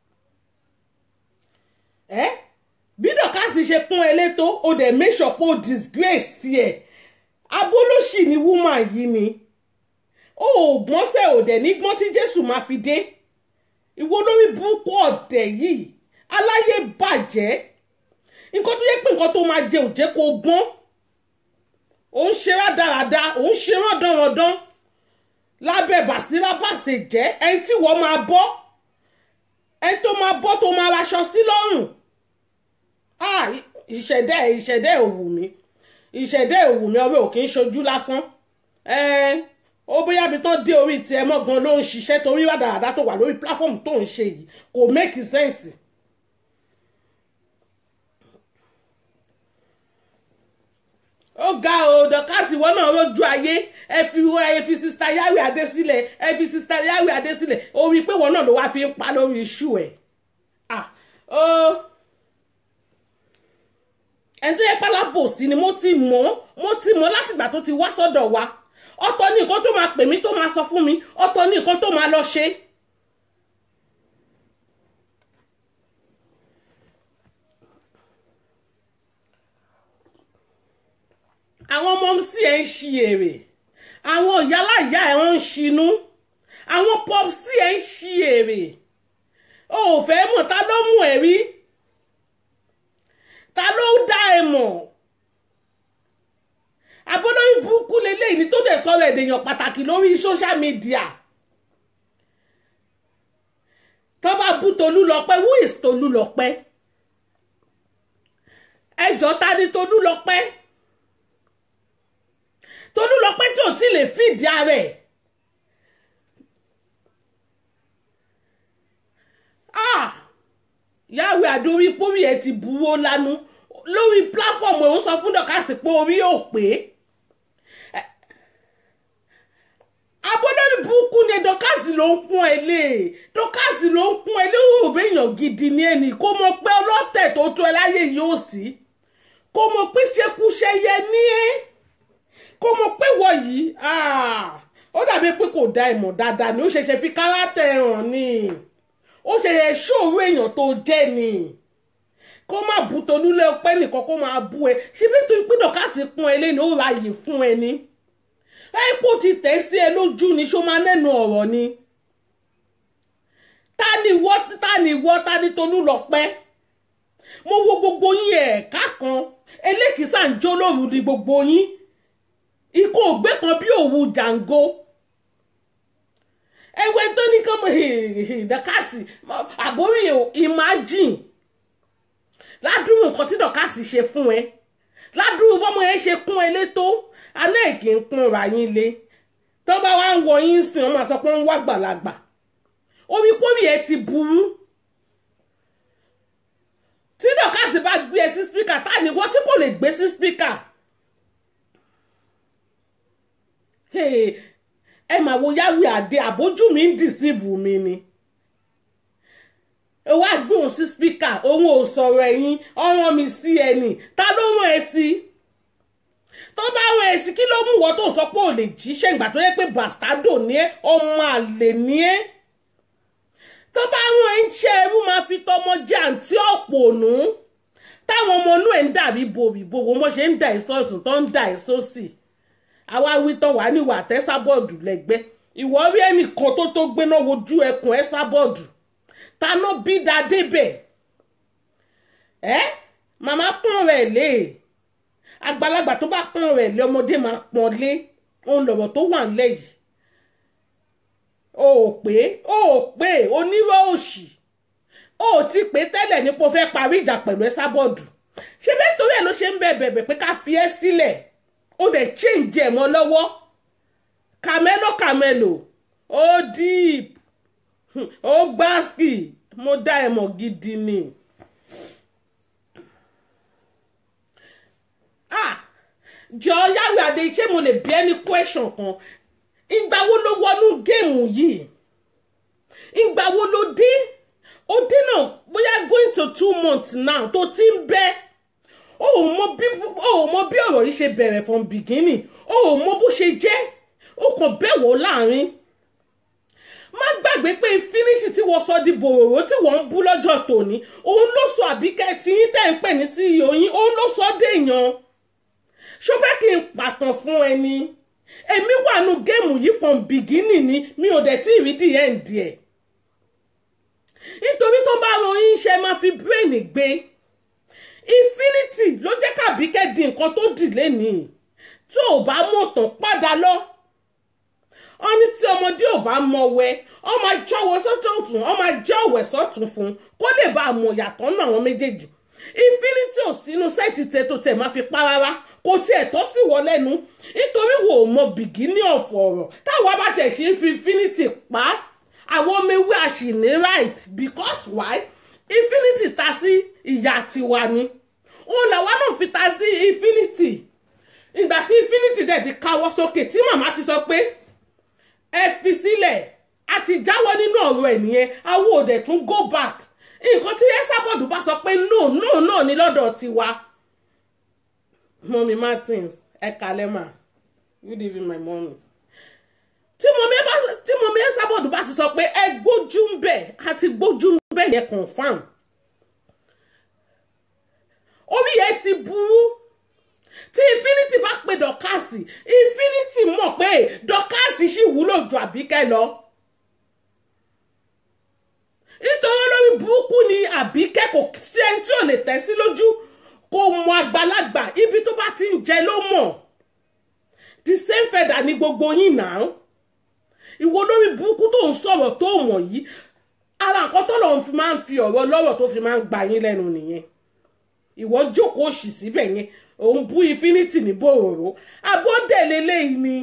ẹ bí Dorcas ṣe pọ́n ẹ létò ó dẹ̀ make sure pé ó disgrace ẹ̀ abólóṣì ni woman yìí ni ó gbọ́n sẹ́ ò dẹ̀ ní gbọ́n tí Jésù máa fi dé ìwọ lórí burúkú ọ̀dẹ̀ yìí aláyé bàjẹ́ nǹkan tó yẹ pé nǹkan tó máa jẹ ò jẹ́ kó gbọ́n ò ń ṣe rádaràda ò ń ṣe rándanrandan lábẹ́ bàṣírà bàṣẹ jẹ́ ẹni tí wọ́n máa bọ́ ẹni tó máa bọ́ tó máa raṣọ sí lọ́rùn ah ìṣẹ̀dá ẹ̀ ìṣẹ̀dá ẹ̀ ò wù mí ìṣẹ̀dá ẹ̀ ò wù mí ọbẹ̀ ò kì í ṣojú lásán ó bóyá bí tán dé orí tiẹ̀ mọ́ gan ló ń ṣiṣẹ́ torí rádaràda tó wà lórí platform tó ń ṣe yìí kò make sense. ó ga o dọ̀kásì wọn náà lójú ayé ẹ fi ẹ fi sista yahweh adé sílẹ̀ ẹ fi sista yahweh adé sílẹ̀ ó rí i pé wọn náà ló wá fi ń pa lórí iṣu ẹ̀ ah ó ẹni tó yẹ pálábòsí ni mo ti mọ̀ mo ti mọ̀ látìgbà tó ti wá sọ́dọ̀ wa ọ̀tọ̀ ní nǹkan tó máa pè mí tó máa sọ fún mi ọ̀tọ̀ ní nǹkan tó máa lọ ṣe. àwọn ọmọ sí ẹ̀ ń ṣi èrè àwọn ìyálàyà ẹ̀ ń ṣinú àwọn pop sí ẹ̀ ń ṣi èrè o ò fẹ́ mọ̀ ta ló mú ẹ̀ rí ta ló dá ẹ mọ̀ abọ́lórí burúkú leléyìí ni tó dẹ̀ sọ̀rọ̀ èdèyàn pàtàkì lórí social media tó bá bú Tolúlọpẹ́ who is Tolúlọpẹ́ ẹjọ́ ta ni Tolúlọpẹ́ Tolúlọpẹ́ tí ò tí lè fìdí ara ẹ̀ ah yàwé àdórí pórí ẹ ti buwó lánú lórí platform ẹ̀ ń sọ fún dọ̀kásì pé orí ò pé abọ́dọ́rí burúkú ni dọ́kásì ló ń pọ́n ẹ lé dọ́kásì ló ń pọ́n ẹ lé òbí èèyàn gidi ní ẹni kó mọ pé ọlọ́tẹ̀ tó tó ẹ láyé yóò sí kó mọ pé ṣekúṣẹyẹ ní ẹ kó mọ pé wọ yìí ó dàbí pé kò dá ìmọ̀ dáadáa ni ó ṣẹ̀ṣẹ̀ fi kárátẹ̀ hàn ni ó ṣẹ̀ṣẹ̀ ṣòro èèyàn tó jẹ́ ni kó má bu Tolúlé ọpẹ́ nìkan kó máa bú ẹ ṣe bí tó pín dọ̀kásì pọ́n ẹ lẹ́nu ó ra yìí fún ẹ ní epo ti tẹ̀ sí ẹ lójú ni ṣó máa nẹ́nu ọ̀rọ̀ ni ta ni wọ́ ta ni wọ́ ta ni Tolúlọpẹ́ mo wo gbogbo yín ẹ̀ka kan elékìísà ń jó lóru ni gbogbo yín ikú ògbé kan bí òwú jàǹgó ẹgbẹ́ tó ní kọ́mọ dọ́kàsì àbórí imagine ládùúrú nǹkan tí dọ́kàsì ṣe fún ẹ ládùúrú bọ́mọ yẹn ṣe kún ẹ létó aná èkì ń kún ra yín lé tó bá wá ń wọ yín sìn wọ́n máa sọ pé ń wá gbàlagbà omi pómi ẹ ti burú tí dọ́kàsì bá gbé ẹ sí spíkà tá ní wọ́n tí kò lè gbé sí spíkà ẹ máa wo yáwé àdé àbójú mi ń dìsíìvù mi ni ẹ wá gbóhùn sí spíkà òun ò sọ̀rọ̀ ẹ̀yìn ọ̀ràn mi sí ẹni ta ló rán ẹ sí tó bá rán ẹ sí kí ló mú wọ́n tó sọ pé ò lè jíṣẹ́ ìgbà tó yẹ pé bàstádò ní ẹ ọmọ àlè ní ẹ tó bá rán ẹ ń ṣe ẹrú máa fi tọmọ jẹ àǹtí ọ̀pọ̀nù táwọn ọmọ inú ẹ̀ ń dàbí bòbìbò wọ́n ṣe ń dà ẹ́ sọ́ọ̀sùn tó ń dà ẹ́ sósì àwa wí tán wà níwà tẹ́sábọ́ọ̀dù lẹ́gbẹ́ ìwọ rí ẹnìkan tó tó gbéná wojú ẹkùn ẹ sábọ́ọ̀dù taná bí da débẹ̀ ẹ màmá pọ́n rẹ̀ lé àgbàlagbà tó bá pọ́n rẹ̀ lé ọmọdé máa pọ́n lé òun lọ̀rọ̀ tó wà nílẹ̀ yìí o ò pé o ò pé onírọ̀ òṣì o ò ti pé tẹ́lẹ̀ nípo fẹ́ parí ìjà pẹ̀lú ẹ sábọ́ọ̀dù ṣé bẹ́ẹ̀ torí ẹ̀ ló ṣe ń bẹ̀ bẹ̀bẹ̀ pé ká fi ẹ́ sílẹ̀ ó dẹ̀ change ẹ̀ mọ́ lọ́wọ́ kàmẹ́lò kàmẹ́lò ó deep ó gbáàsì mo dá ẹ mọ̀ gidi ni. ah jọ yàwé adé ṣé mo lè bí ẹni question kan ìgbà wo ló wọnú géèmù yìí ìgbà wo ló dé ó dé náà bóyá going to two months now tó ti ń bẹ́ẹ̀ o ò mọ bí o ò mọ bí ọ̀rọ̀ yìí ṣe bẹ̀rẹ̀ from beginning o ò mọ bó ṣe jẹ́ o kàn bẹ̀wò láàrin má gbàgbé pé infinity tí wọ́n sọ di bòròró tí wọ́n ń bú lọ́jọ́ tòní òun ló sọ àbíkẹ́ tí yín tẹ̀ ń pè ní CEO yín òun ló sọ déèyàn ṣó fẹ́ kí n pàtàn fún ẹni èmi wà nù géèmù yìí from beginning ni mi ò dẹ̀ tí ì rí the end ẹ̀ nítorí tó bá ran yín ṣe máa fi brain gbé infinity ló jẹ́ kàbíkẹ́ di nǹkan tó dì lénìí tí ò bá mọ̀ tán padà lọ wọ́n ní tí ọmọdé ò bá mọ wẹ wọ́n máa jọ́wọ́ sọ́tún ọ̀tún wọ́n máa jẹ́ ọ̀wẹ̀ sọ́tún fún un kó lè bá a mọ̀ yàtọ̀ nínú àwọn méjèèjì infinity ò sínú sẹ́ẹ̀tì tètò tẹ̀ máa fi pa rárá kò tiẹ̀ tọ́ sí wọ lẹ́nu nítorí wò ó mọ bìgínì ọ̀fọ̀ ọ̀rọ̀ táwọn bá tẹ̀ ṣe ń fi infinity pa àwọn ọmọ ewé àṣìní right because why infinity ta sí ìyá tiwa ni òun làwa náà fi ta sí infinity ìgbà tí infinity dẹ̀ ti káwọ́ sókè tí màmá ti sọ pé ẹ fi sílẹ̀ a ti jáwọ́ nínú ọ̀rọ̀ ẹ̀ nìyẹn àwọn òde tún go back nǹkan tí ẹ́sàbọ̀dù bá sọ pé no no no ní lọ́dọ̀ tiwa mọ́mí Martins ẹ kalẹ́ mà good evening my mommy tí mọ̀mí ẹ́sàbọ̀dù bá ti sọ pé ẹ gbójú ń bẹ̀ àti gbójú ń bẹ̀ yẹn confam orí yẹn ti burú tí infinity bá pe dọ́kàsì infinity mọ̀ pé dọ́kàsì sì wúlò ju àbíkẹ́ lọ nítorí olórí burúkú ni àbíkẹ́ kò sí ẹni tí ò lè tẹ̀ sí lójú kò mọ àgbàlagbà ibi tó bá ti ń jẹ ló mọ̀ the same feather ni gbogbo yín náà ìwọ olórí burúkú tó ń sọ̀rọ̀ tó mọ̀ yìí ara nǹkan tó lọ́n fi máa ń fi ọ̀rọ̀ lọ́rọ̀ tó fi máa ń gba yín lẹ́nu nìyẹn ìwọ jókòó òṣì síbẹ̀ yẹn òun bú infinity ní bòròró abọ́dẹ̀ lélẹ́yìí ni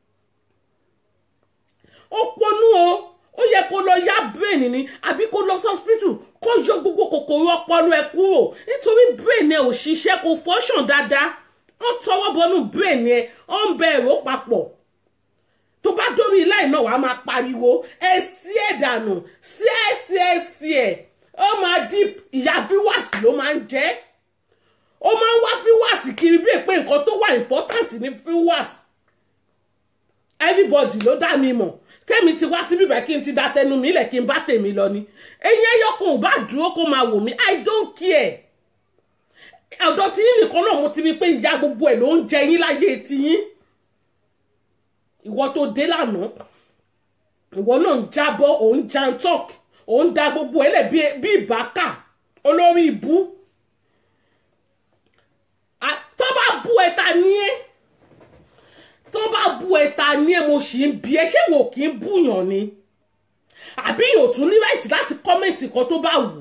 ó ponú o ó yẹ kó lọ yá brain ni àbí kó lọ hospital kó yọ gbogbo kòkòrò ọpọlọ ẹ kúrò nítorí brain ẹ ò ṣiṣẹ́ kó function dáadáa wọ́n tọwọ́ bọnú brain ẹ ó ń bẹ èrò papọ̀ tó bá dórí ilé náà wàá máa pariwo ẹ sí ẹ dànù sí ẹ sí ẹ sí ẹ ó máa di ìyá viewers ló máa ń jẹ́ ó máa ń wá viewers kiri bí èpè nǹkan tó wà important ní viewers everybody ló dá mi mọ̀ kẹ́mi ti wá síbí bẹ́ẹ̀ kí n ti da tẹnu mi lẹ̀ kí n bá tèmi lọ ni eyín ẹyọkùn ò bá dúró kó máa wò mí i don't care ọ̀dọ̀ tí yín nìkan náà mo ti rí pé ìyá gbogbo ẹ̀ ló ń jẹ yín láyé tiyín ìwọ tó dé lánàá ìwọ náà ń jábọ́ òun jantok òun da gbogbo ẹ̀ lẹ̀ bí ìbákà olórí ibú tó bá bú ẹ ta ní ẹ tó bá bu ẹ̀ta ní ẹ̀ mo sì ń bi ẹ ṣé wò kí ń búyàn ni àbí yóò tún ní ráìtì láti kọ́mẹ̀ntì kan tó bá wù.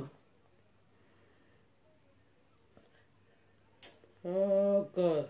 Oh God.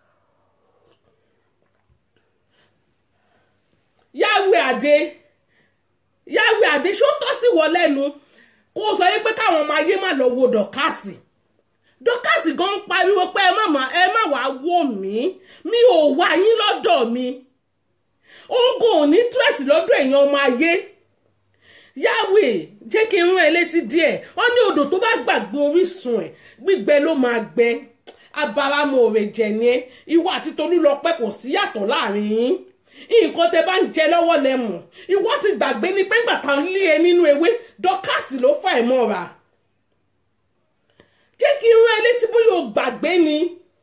Yahweh Adé Yahweh Adé ṣó tọ́ sí wọ lẹ́nu kó sọ yín pé káwọn ọmọ ayé má lọ wo dọ̀kásì dọ̀kásì gan ń pariwo pé ẹ má má ẹ má wàá wò mí mi ò wá yín lọ́dọ̀ mi oògùn ò ní tírẹ̀sì lọ́dọ̀ èèyàn ọmọ ayé Yahweh jẹ́ kí n rán ẹ létí díẹ̀ wọ́n ní odò tó bá gbàgbé orísun ẹ̀ gbígbẹ ló máa gbẹ abaramu òrè jẹ ni ẹ ìwọ àti Tolúlọpẹ́ kò sí yàtọ̀ láàrin yín nǹkan tẹ bá ń jẹ lọ́wọ́ lẹ mọ̀ ìwọ ti gbàgbé ní pé ńgbà kan lé ẹ nínú ewé dọ́kàsì ló fà ẹ́ mọ́ra jẹ́ kí n rán ẹ létí bóyá o gbàgbé ni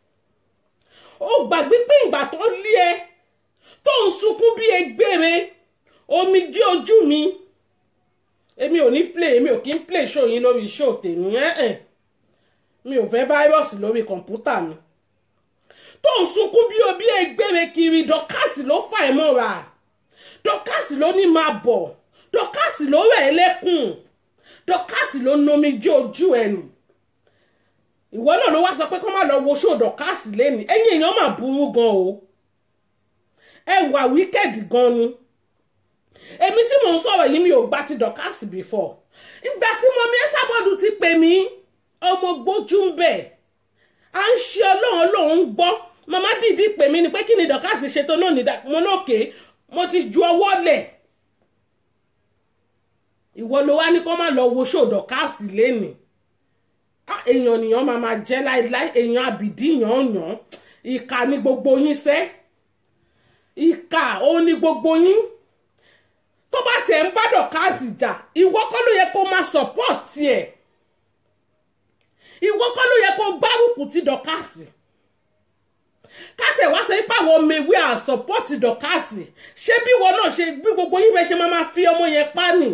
o gbàgbé pé ìgbà tó lé ẹ tó ń sunkún bí egbére omi jí ojú mi èmi ò ní play èmi ò kí ń play show yín lórí show tèmi ẹ̀ ẹ̀ mi ò fẹ́ fáírọ́ọ̀sì lórí kọ̀ǹpútà mi tó ń sunkún bí o bí egbére kiri dọ́kàsì ló fà ẹ́ mọ́ra dọ́kàsì ló ní máa bọ̀ dọ́kàsì ló rẹ̀ ẹ́ lẹ́kùn dọ́kàsì ló nomi jí ojú ẹ̀ nù ìwọ náà ló wá sọ pé kó má lọ wo ṣó dọ́kàsì lẹ́nu ẹ̀yìn èèyàn mà burú gan o ẹ wà wíkẹ́ẹ̀dì gan ni èmi tí mò ń sọ̀rọ̀ yìí mi ò gba ti dọ́kàsì before ìgbà tí mo mi ẹ́ sábọ́ọ̀dù ti pè mí ọmọ gbójú ń bẹ̀ à ń ṣe ọlọ́run ọlọ́run ń gbọ́ màmá dìídì pè mí ni pé kí ni dọ́kàsì ṣètò náà ní mo náà ké mo ti ju ọwọ́ lẹ̀ ìwọ ló wá ní kó má lọ wo ṣó dọ́kàsì lénìí èèyàn nìyàn máa máa jẹ́ láéláé èèyàn àbìdí yàn yàn ìkà ni gbogbo yín sẹ́ ìkà ó ní gbogbo yín tó bá tiẹ̀ ń bá dọ́kàsì jà ìwọ kọ́ ló yẹ kó máa support ẹ̀ ìwọ kọ́ ló yẹ kó gbárùkù ti dọ̀kásì kátẹ̀ wá sọ pé àwọn ọmọ ewé à sọ́pọ́tì dọ̀kásì ṣé bí ìwọ náà ṣe bí gbogbo yín bẹ ṣe máa máa fi ọmọ yẹn pa nì.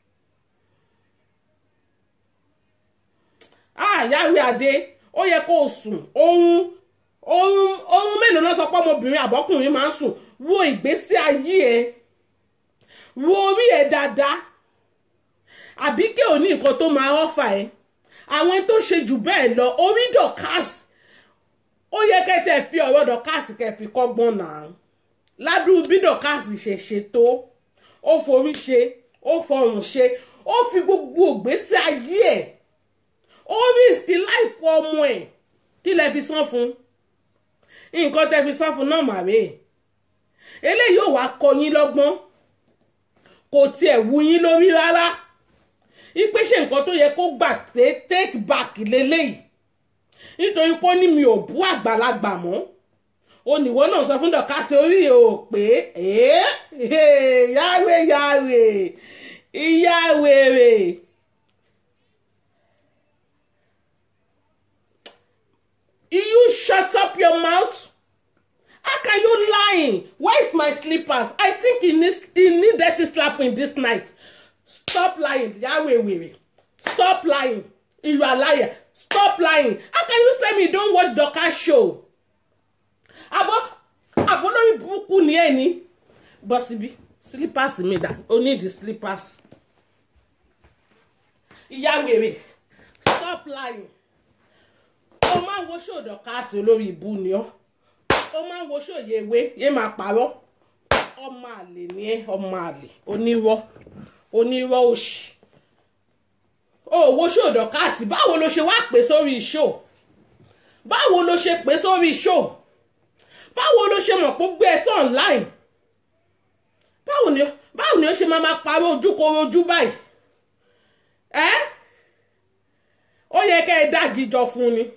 Yahweh Adé ó yẹ kó o sùn oorun oorun oorun mélòó náà sọ pé ọmọbìnrin àbọ́kùnrin máa ń sùn wo ìgbésí ayé ẹ wo orí ẹ dáadáa àbí kí o ní nǹkan tó máa rọ́fà ẹ àwọn tó ṣe jù bẹ́ẹ̀ lọ orí dọ̀kásì ó yẹ kẹ́tẹ́ fi ọ̀rọ̀ dọ̀kásì kẹ́ fi kọ́gbọ́n náà ládùúgbò bí dọ̀kásì ṣe ṣètò ó forí ṣe ó fọrùn ṣe ó fi gbogbo ògbésí ayé ẹ̀ ó risk life ọmọ ẹ̀ kí lẹ fi san fún nǹkan tẹ fi san fún náà màrè eléyìí ò wá kọ́ yín lọ́gbọ́n kò tiẹ̀ wú yín lórí rárá ipe ṣe nǹkan tó yẹ kó gbà té take back lélẹ́yìí nítorí pé ó ní mi ò bú àgbàlagbà mọ́ oníwọ́ náà sọ fún dọ̀kásí orí ò pé yáwé yáwé ìyáwèrè. You shut up your mouth. How can you lying? Where's my slippers? I think he needs he need dirty slapping this night. Stop lying, Yahweh weary. Stop lying. You are liar. Stop lying. How can you tell me you don't watch Dorcas show? Abo abo lórí burúkú ni ẹ ní. Bọ́ síbí slippers mi dà. O need the slippers. Ìyá wèrè. Stop lying. O máa ń wo show Dorcas olórí ibu ni ọ́. O máa ń wo show Yewé yé máa parọ́. Ọmọ àlè ni ẹ́ ọmọ àlè onírọ́ onírọ́ òṣì owó ṣòdọ̀ káàsì báwo ló ṣe wá pè sórí ṣó báwo ló ṣe pè sórí ṣó báwo ló ṣe mọ̀ pé ó gbé ẹ sí online báwo ni báwo ni ó ṣe máa máa parọ́ ojúkorojú báyìí ẹ ó yẹ kẹ́ ẹ dági jọ fún ni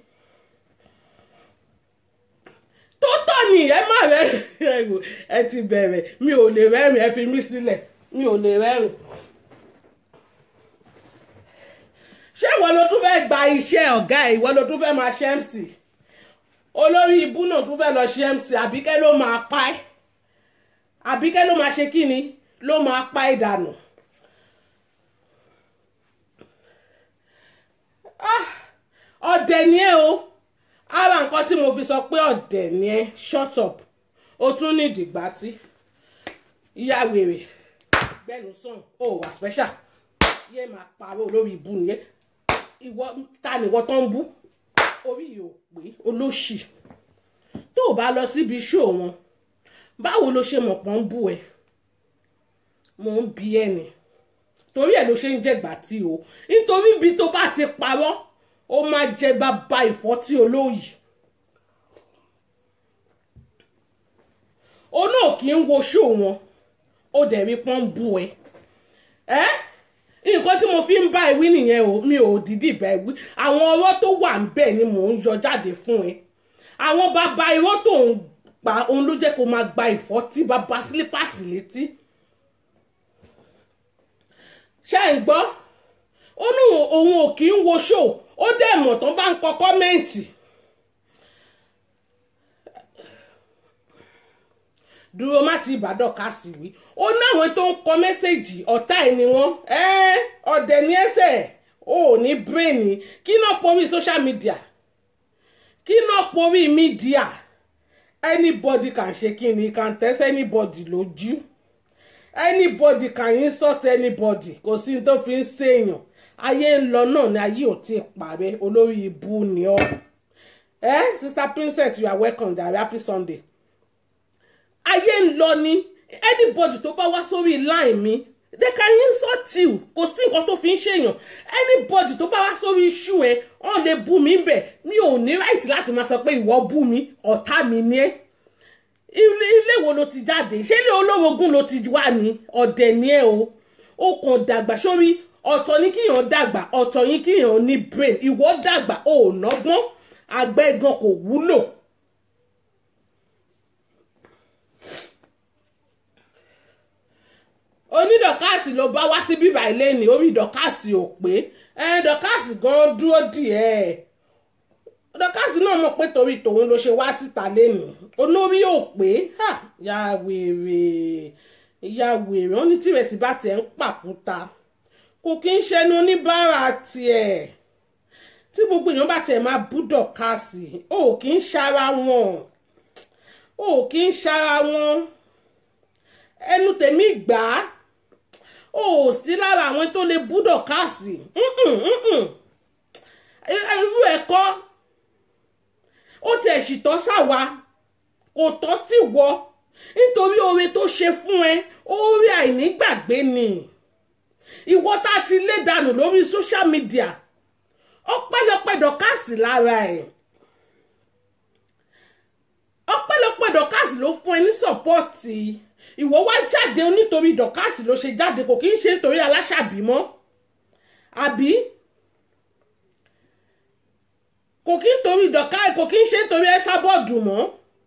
tó tọ́ ni ẹ má rẹ́ ẹ ti bẹ̀rẹ̀ mi ò lè rẹ́rìn ẹ fi mí sílẹ̀ mi ò lè rẹ́rìn. ṣé ìwọ ló tún fẹ́ gba iṣẹ́ ọ̀gá ẹ̀ ìwọ ló tún fẹ́ máa ṣe MC olórí ibú náà tún fẹ́ lọ ṣe MC àbíkẹ́ ló máa pa ẹ́ àbíkẹ́ ló máa ṣe kí ni ló máa pa ẹ́ dànù. ọ̀dẹ̀ ni ẹ́ o ara nǹkan tí mo fi sọ pé ọ̀dẹ̀ ni ẹ́ shut up ó tún ní ìdìgbà tí ìyá wèrè gbẹnu sàn ó wà special yé máa parọ́ olórí ibu nìyẹn ìwọ ta nìwọ tó ń bú orí yìí ò pé olóṣì tó o bá lọ síbi iṣẹ́ wọn báwo ló ṣe mọ̀ pọ́n ń bú ẹ mò ń bi ẹni torí ẹ ló ṣe ń jẹ̀gbà tí o nítorí ibi tó bá ti parọ́ ó máa jẹ bàbá ìfọ́tí olóyìí ó náà kì í wo ṣó wọn ó dẹ̀ rí pọ́n ń bú ẹ ẹ́ nǹkan tí mo fi ń bá ewì nìyẹn o mi ò dídì bá ewì àwọn ọ̀rọ̀ tó wà ń bẹ̀ ni mò ń yọ jáde fún ẹ àwọn bàbá irọ́ tó ń pa òun ló jẹ́ kó máa gba ìfọ́tí bàbá sílípàsì létí ṣé ń gbọ́ ó ní òun ò kì í wo ṣó ó dẹ̀ mọ̀ tán bá ń kọ kọ́mẹ́ǹtì dúró má ti ìbàdàn ká sì wí ó náwọn tó ń kọ mẹ́sẹ̀gì ọ̀tá ẹ̀ ni wọ́n ọ̀dẹ̀ ní ẹsẹ̀ ó ní bírèènì kí náà porí social media kí náà porí media anybody can ṣe kí ni can test anybody lójú anybody can insult anybody kò sí ní tó fi ń ṣèèyàn ayé ń lọ náà ni ayé ò tí ì parẹ́ olórí ibu ni ọ́ ẹ sister princess you are welcome there happy sunday ayé ń lọ ni anybody tó bá wá sórí line mi they can insult you kò sí nǹkan tó fi ń ṣèyàn anybody tó bá wá sórí iṣu ẹ wọn lè bú mi bẹ mi ò ní right láti máa sọ pé ìwọ bú mi ọ̀tá mi ni ẹ́ ilé ilé wo ló ti jáde ṣé ilé olórogún ló ti wà ní ọ̀dẹ̀ ni ẹ́ o ó kàn dàgbà sórí ọ̀tọ̀ ní kíyàn dàgbà ọ̀tọ̀ yín kíyàn ní brain ìwọ dàgbà ò nọ́gbọ́n àgbẹ̀gan kò wúlò. onídọ̀kásì ló bá wá sí bíbá ilé ní orí dọ̀kásì ò pé dọ̀kásì gan dúró díẹ̀ dọ̀kásì náà mọ̀ pé torí tòun ló ṣe wá síta lẹ́nu olórí ò pé ya wèrè ya wèrè wọn ní tìrẹsì bá tiẹ̀ ń pàkúta kò kí ń ṣẹnu oníbàárà tiẹ̀ tí gbogbo èèyàn bá tiẹ̀ máa bú dọ̀kásì ò kí ń ṣara wọn ò kí ń ṣara wọn ẹnu tèmi gbà á ò sí lára àwọn tó lè bú dọ̀kásì irú ẹ̀kọ́ ó tiẹ̀ sì tọ́ sáwa kò tọ́ sí wọ nítorí oore tó ṣe fún ẹ oore àìnígbàgbé ni ìwọ tá a ti lé dànù lórí social media ọpẹ́lọpẹ́ dọ̀kásì lára ẹ̀ ọpẹ́lọpẹ́ dọ̀kásì ló fún ẹ ní sọ́pọ́ọ̀tì ìwọ wá jáde nítorí dọ̀kásì ló ṣe jáde kò kí ń ṣe nítorí aláṣàbí mọ́ àbí kò kí ń torí dọ̀kásì kò kí ń ṣe nítorí ẹ́sàbọ̀dù mọ́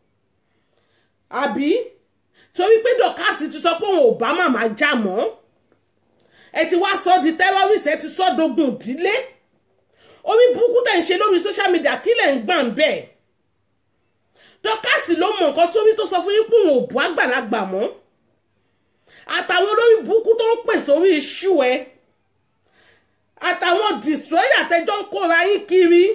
àbí torí pé dọ̀kásì ti sọ pé òun ò bá màmá já mọ́ ẹ ti wá sọ di terrorist ẹ ti sọ dogun ìdílé orí burúkú tẹ̀ ń ṣe lórí social media kí lẹ̀ ń gbà ń bẹ́ẹ̀ dọ́kàsì ló mọ nǹkan sórí tó sọ fún yín pé òun ò bú àgbàlagbà mọ́ àtàwọn olórí burúkú tó ń pè sórí iṣu ẹ àtàwọn destroyer àtẹjọ́ ń kóra yín kiri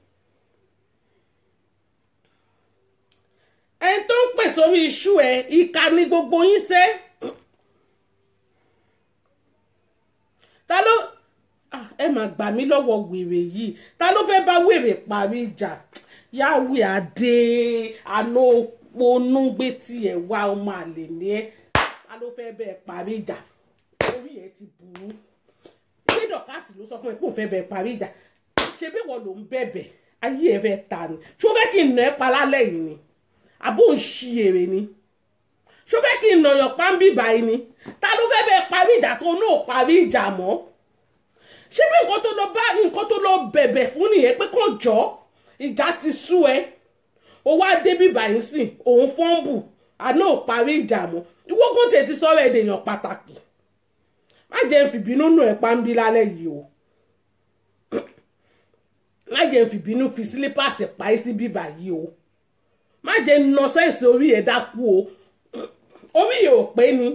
ẹni tó ń pè sórí iṣu ẹ ìka ni gbogbo yín ṣe ta ló ẹ máa gbà mí lọ́wọ́ wèrè yìí ta ló fẹ́ bá wèrè parí ìjà yàwé adé àná ponúgbé tiẹ̀ wá ọmọ àlè ní ẹ́ a ló fẹ́ bẹ́ẹ̀ parí ìjà orí ẹ̀ ti burú ilé dọ̀kásì ló sọ fún ẹ pé òun fẹ́ bẹ́ẹ̀ parí ìjà ṣe bí wọ́n ló ń bẹ̀bẹ̀ ayé ẹ̀ fẹ́ ta ni ṣó fẹ́ kí n nà ẹ́ pa lálẹ́ yìí ni àbó ń ṣí èrè ni ṣó fẹ́ kí n nà ọ̀yàn pàmbí báyìí ni ta ló fẹ́ bẹ́ẹ̀ parí ìjà tó náà parí ìjà mọ́ ṣé bí nǹkan tó lọ bá nǹkan tó lọ bẹ̀bẹ̀ fún nìyẹn pé kàn jọ́ ìjà ti sú ẹ o wá débi báyìí sìn òun fọ́ǹbù àná ò parí ìjà mọ́ ìwọ́gùn tètè sọ̀rọ̀ ẹ̀ dèèyàn pàtàkì má jẹ́ ń fìbínú nù ẹ̀ pàǹbí lálẹ́ yìí o má jẹ́ ń fìbínú fi sílípàsì páì sí bíbà yìí o má jẹ́ ń nọ sẹ́ǹsì orí ẹ̀ dákú o orí ẹ̀ ò pé ni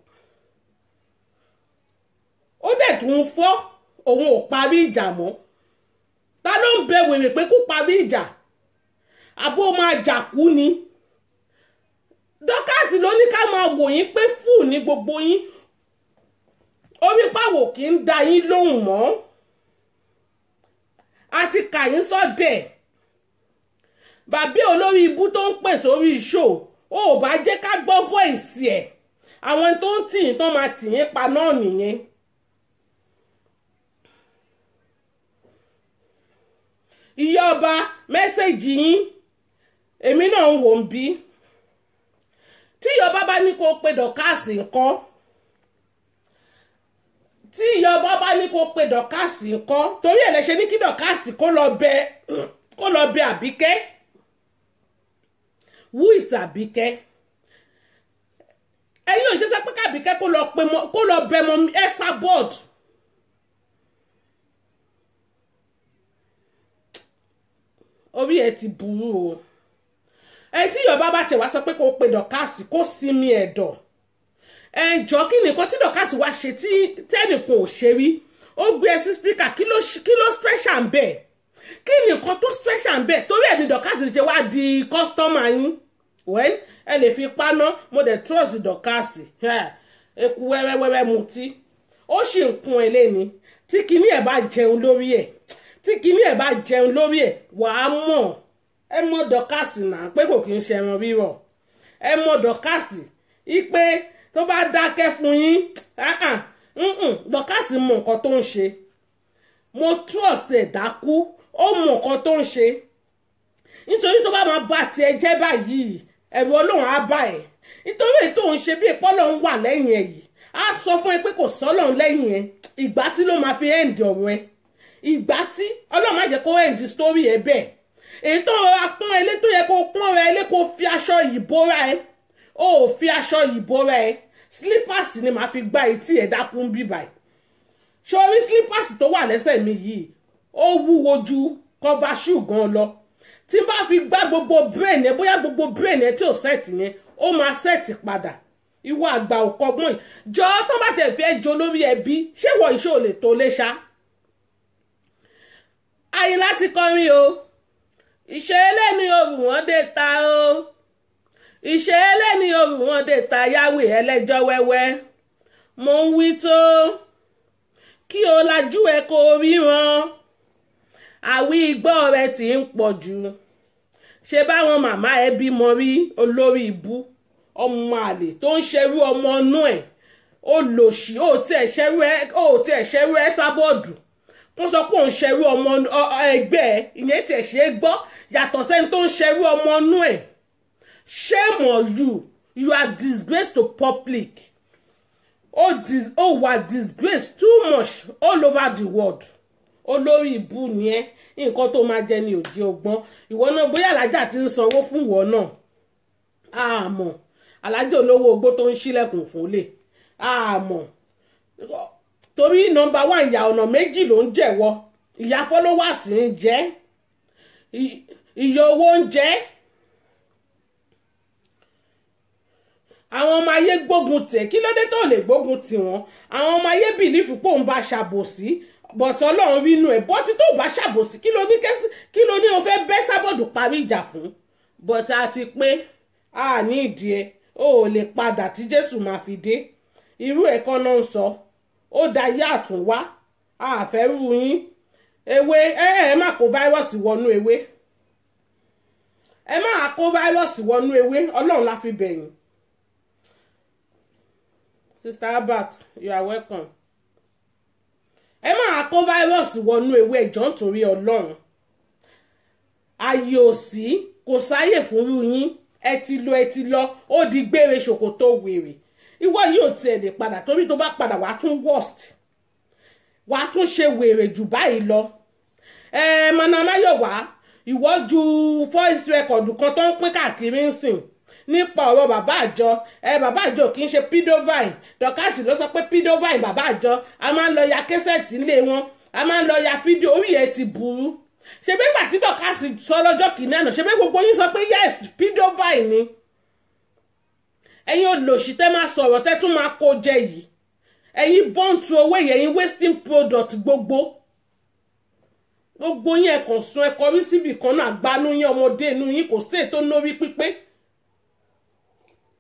ó dẹ̀ tún fọ́ òun ò parí ìjà mọ́ ta ló ń bẹ wèrè pé kó parí ìjà àbó máa jà kú ni dọ́kàsì ló ní ká máa wò yín pé fúù ní gbogbo yín orí pàwò kì í da yín lóhùn mọ́ àti kàyín sọ́dẹ̀ bàbí olórí ibú tó ń pè sórí show ó ò bá jẹ́ ká gbọ́ voice ẹ̀ àwọn tó ń tì yín tó máa tì yín pa náà nìyẹn. ìyá ọba mẹ́sẹ̀gì yín èmi náà ń wò ń bí tí ìyá ọba bá ní kó pe dọ̀kásì ńkọ́ tí ìyá ọba bá ní kó pe dọ̀kásì ńkọ́ torí ẹ̀ lẹ ṣe ní kí dọ̀kásì kó lọ bẹ kó lọ bẹ àbíkẹ́ who is àbíkẹ́ ẹ̀yin ò ṣe sọ pé kábíkẹ́ kó lọ pe mọ kó lọ bẹ mọ ẹ́sà bọ́ọ̀dù. orí ẹ ti burú o ẹ tí yorùbá bá tẹ̀ wá sọ pé kó pe dọ̀kásì kó sinmi ẹ̀dọ̀ ẹ jọ kí nìkan tí dọ̀kásì wá ṣe tí tẹ́nìkan ò ṣe rí ó gbé ẹ sí spíkà kí ló kí ló special ń bẹ̀ kí nìkan tó special ń bẹ̀ torí ẹ̀ ní dọ̀kásì ṣe wá di kọ́sítọ́mà yín wẹ́n ẹ lè fi paná mo dẹ̀ trust dọ̀kásì eku wẹ́wẹ́wẹ́wẹ́ mutí ó sì ń kun ẹ lẹ́ni tí kinní ẹ̀ bá jẹun lórí ẹ̀ tí kinní ẹ̀ bá jẹun lórí ẹ̀ wàá mọ̀ ẹ mọ̀ dọ́kàsì náà pé kò kí ń ṣe ẹran rírọ̀ ẹ mọ̀ dọ́kàsì ipe tó bá dákẹ́ fún yín dọ́kàsì mọ̀ nǹkan tó ń ṣe mo tú ọ̀sẹ̀ dákú ó mọ̀ nǹkan tó ń ṣe nítorí tó bá máa bá tiẹ̀ jẹ́ báyìí ẹ̀rù ọlọ́run á bá ẹ̀ nítorí èyí tó ń ṣe bí ìpọ́lọ̀ ń wà lẹ́yìn ẹ̀ yìí á sọ fún ẹ pé kò sọ́lọ́run lẹ́yìn ẹ̀ ìgbà tí ló máa fi ẹ̀ǹdì ọ̀rọ̀ ẹ̀ ìgbà tí ọlọ́run má jẹ́ kó ẹ̀ǹdì sítórì ẹ̀ bẹ́ẹ̀ èyí tó rọra pọ́n ẹ lé tó yẹ kó pọ́n ra ẹ lé kó fi aṣọ yìí bóra ẹ ó ò fi aṣọ yìí bóra ẹ slippers ni màá fi gbá etí ẹ̀ dákún bíbà ẹ̀ sórí slippers tó wà lẹ́sẹ̀ mi yìí ó wúwo ju cover shoe gan lọ tí n bá fi gbá gbogbo brain ẹ bóyá gbogbo brain ẹ tí ò set yẹn ó máa set padà ìwọ àgbà òkọgbọ́n yìí jọ tó bá tẹ̀ fẹ́ jo lórí ẹbí ṣé wọ iṣẹ́ ò lè tó lé ṣá ayé láti kọrin o ìṣe eléni òrù wọn dé ta o ìṣe eléni òrù wọn dé ta yáwé ẹlẹ́jọ́ wẹ́wẹ́ mo ń wí tó kí o lajú ẹ kó ríran àwí igbó rẹ ti ń pọ̀ jù ṣe báwọn màmá ẹ bímọ rí olórí ibú ọmọ àlè tó ń ṣerú ọmọ inú ẹ̀ ó lòṣì ó tiẹ̀ ṣerú ẹ ó tiẹ̀ ṣerú ẹ sábọ́ọ̀dù wọ́n sọ pé òun ṣerú ọmọ ẹgbẹ́ ẹ ìyẹn tiẹ̀ ṣe é gbọ́ yàtọ̀ sẹ́ni tó ń ṣerú ọmọ inú ẹ̀ shame on you you are disgrace to public ó dis ó wà disgrace too much all over the world olórí ìbú ni ẹ nǹkan tó máa jẹ ní òdi ọgbọ́n ìwọ náà bóyá alájà ti ń sanwó fún ìwọ náà àmọ́ alájà olówó ogbó tó ń ṣílẹ̀kùn fún lè àmọ́ torí nọ́mbà wà ìyá ọ̀nà méjì ló ń jẹ̀wọ́ ìyá followers ń jẹ́ ìyá owó ń jẹ́ àwọn ọmọ ayé gbógun tẹ̀ kí ló dé tó lè gbógun tì wọ́n àwọn ọmọ ayé bìlífù pé òun bá ṣàbòsí bọ̀tí ọlọ́run rínú ẹ̀ bọ́tí tó bá ṣàbòsí kí ló ní kí ló ní o fẹ́ bẹ́ sábọ̀dù parí ìjà fún bọ̀tí a ti pé a ní ìdí ẹ o ò lè padà tí jésù máa fi dé irú ẹ̀kọ́ náà ń sọ ó da yá àtúnwá a fẹ́ rú yín ewé ẹ ẹ má kó fáírọ́ọ̀sì wọnú ewé ẹ má kó fáírọ́ọ̀sì wọnú ewé ọlọ́run la fi bẹ̀yìn sister Albert you are welcome ẹ máa kó fáírọ́ọ̀sì wọnú ewé ẹ̀jọ́ nítorí ọlọ́run ààyè ò sí kò sáyè fúnrú yín ẹ ti lọ ẹ ti lọ ó di gbére ṣòkòtò wèrè ìwọ yìí ò tiẹ̀ lè padà torí tó bá padà wàá tún worst wàá tún ṣe wèrè jù báyìí lọ ẹ manamáyọ̀wá ìwọ ju voice record kan tó ń pín káàkiri ń sìn nípa ọ̀rọ̀ bàbá àjọ ẹ bàbá àjọ kì í ṣe pidovine dọ́kàsì ló sọ pé pidovine bàbá àjọ a máa ń lọ ya kẹ́sẹ̀tì ńlé wọn a máa ń lọ ya fídíò orí ẹ̀ ti burú ṣe bí ìgbà tí dọ́kàsì sọ lọ́jọ́ kìíní àná ṣe bí gbogbo yín sọ pé yes pidovine ni ẹ̀yin olòṣì tẹ́ máa sọ̀rọ̀ tẹ́ tún máa kó jẹ yìí ẹ̀yin bọ́ǹtù owó yìí ẹ̀yin wasting product gbogbo gbogbo yín ẹ̀kàn sun ẹ̀kọ́ rí síbì kan náà gbanú yín ọmọdé inú yín kò sí ètò nórí pípé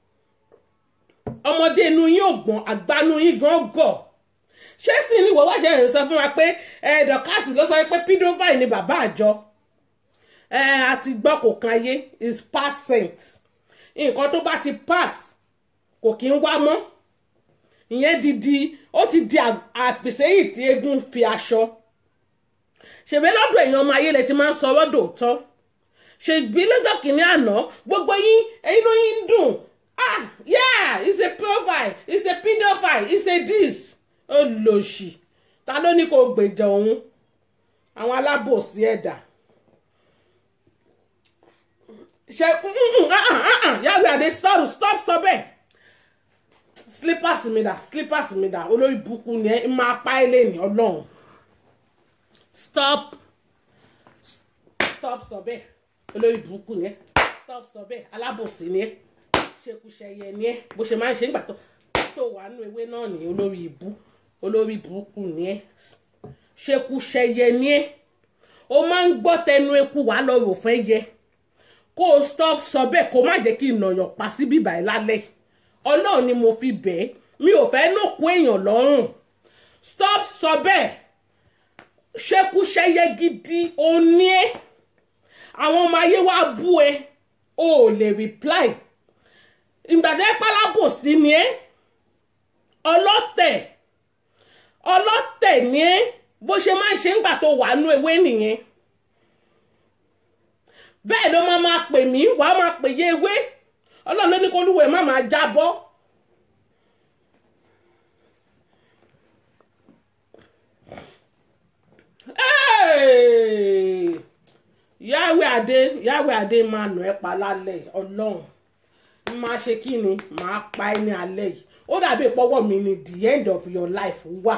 ọmọdé inú yín ò gbọ́n àgbà inú yín gan gọ̀ ṣé sì ni ìwọ wá ṣe ń sọ fún wa pé ẹ dọkasi ló sọ pé pedophile ni bàbá àjọ ẹ àti gbọ́ kò kan ayé is percent nǹkan tó bá ti pass kò kí ń wá mọ́ ìyẹn di di ó ti di àfìsẹ́yìn tí eégún fi aṣọ ṣèbí lọ́dọ̀ èèyàn ọmọ ayé lẹ ti máa ń sọ lọ́dọ̀ òótọ́ ṣèbí lọ́jọ́ kìíní àná gbogbo yín inú yín ń dùn ah yeah it's a profile it's a pedophile it's a this ó lòṣì ta ló ní kó gbèjà òun àwọn alábòsí ẹ̀dá ṣe yàrá àdé stop stop sọ bẹ́ẹ̀ slippers mi dà slippers mi dà olórí burúkú ni ẹ máa pa ẹ lẹ́yìn ọlọ́run stop stop sọ bẹ́ẹ̀ olórí burúkú ni ẹ stop sọ bẹ́ẹ̀ alábòsí ni ẹ ṣekúṣẹyẹ ni ẹ bó ṣe máa ń ṣe nígbà tó tó wà nínú ewé náà ní olórí ibú olórí burúkú ni ẹ ṣekúṣẹyẹ ni ẹ o máa ń gbọ́ tẹnu eku wàá lọ rò fẹ́ yẹ kó o stop sọ bẹ́ẹ̀ kó má jẹ́ kí ìnàyàn pa sí bíbá ẹ̀ lálẹ́ ọlọ́run ni mo fi bẹ́ẹ̀ mi ò fẹ́ lókun èèyàn lọ́rùn stop sọ bẹ́ẹ̀ ṣekúṣẹyẹ gidi òní ẹ àwọn ọmọ ayé wa bú ẹ o ò lè reply ìgbàdé pálábòsí ni ẹ ọlọ́tẹ̀ ọlọ́tẹ̀ ni ẹ bó ṣe máa ń ṣe ńgbà tó wà nú ewé nìyẹn bẹ́ẹ̀ ló máa máa pè mí wàá máa pè yé ewé ọlọ́run ló ní kó lúwẹ̀ẹ́ má máa jábọ́. yàwé adé yàwé adé máa nà ẹ́ pa lálẹ́ ọlọ́run máa ṣe kí ni máa pa ẹ́ ní alẹ́ yìí ó dàbí ìpọ́wọ́ mi ni the end of your life wà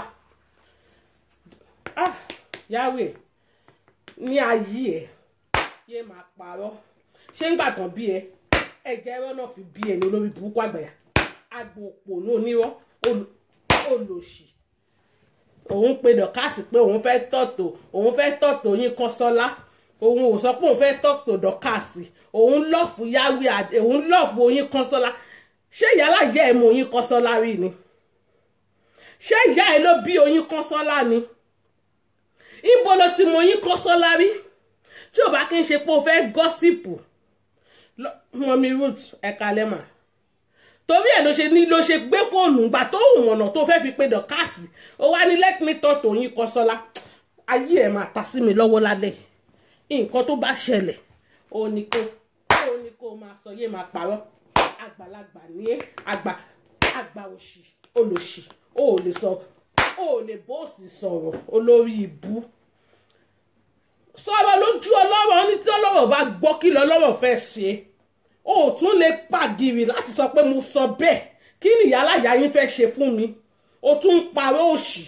ah yàwé ní ayé ẹ̀ yé máa parọ́ ṣé ń gbà tán bí ẹ ẹ̀jẹ̀ ẹ̀rọ náà fi bí ẹni olórí burúkú àgbàyà agbo òpònú onírọ́ olòṣì òun pe dọ̀kásì pé òun fẹ́ tọ̀tò òun fẹ́ tọ̀tò yín kan sọ́lá òun ò sọ pé òun fẹ́ tọ̀tò dọ̀kásì òun lọ́ọ̀fù yáwé àdé òun lọ́ọ̀fù oyin kan sọ́lá ṣé ìyálà ìyá ẹ̀ mú oyin kan sọ́lá rí ni ṣé ìyá ẹ̀ ló bí oyin kan sọ́lá ni ibo ló ti mú oyin kan sọ́lá rí tí ò bá kí n ṣe pé o fẹ́ gọ́sìpù mọ́mí root ẹ̀ka lẹ́mà torí ẹ̀ ló ṣe ní ló ṣe gbé fóònù gbà tó hùn ọ̀nà tó fẹ́ fi pe dọ̀kásì ó wá ní let me talk to yín Kọ́sọ́lá ayé ẹ̀ máa ta sí mi lọ́wọ́ lálẹ́ nǹkan tó bá ṣẹlẹ̀ ó ní kó ó ní kó máa sọ yé máa parọ́ àgbàlagbà ní ẹ́ àgbà àgbà òṣì olòṣì ó lè sọ ó lè bóòsì sọ̀rọ̀ olórí ibú sọ̀rọ̀ lójú ọlọ́rọ̀ ní tí ọlọ́rọ̀ bá gbọ́ kí lọ́lọ́rọ̀ fẹ́ ṣe ó tún lè pàgìrì láti sọ pé mo sọ bẹ́ẹ̀ kí ni ìyá aláya yín fẹ́ ṣe fún mi ó tún ń parọ́ òṣì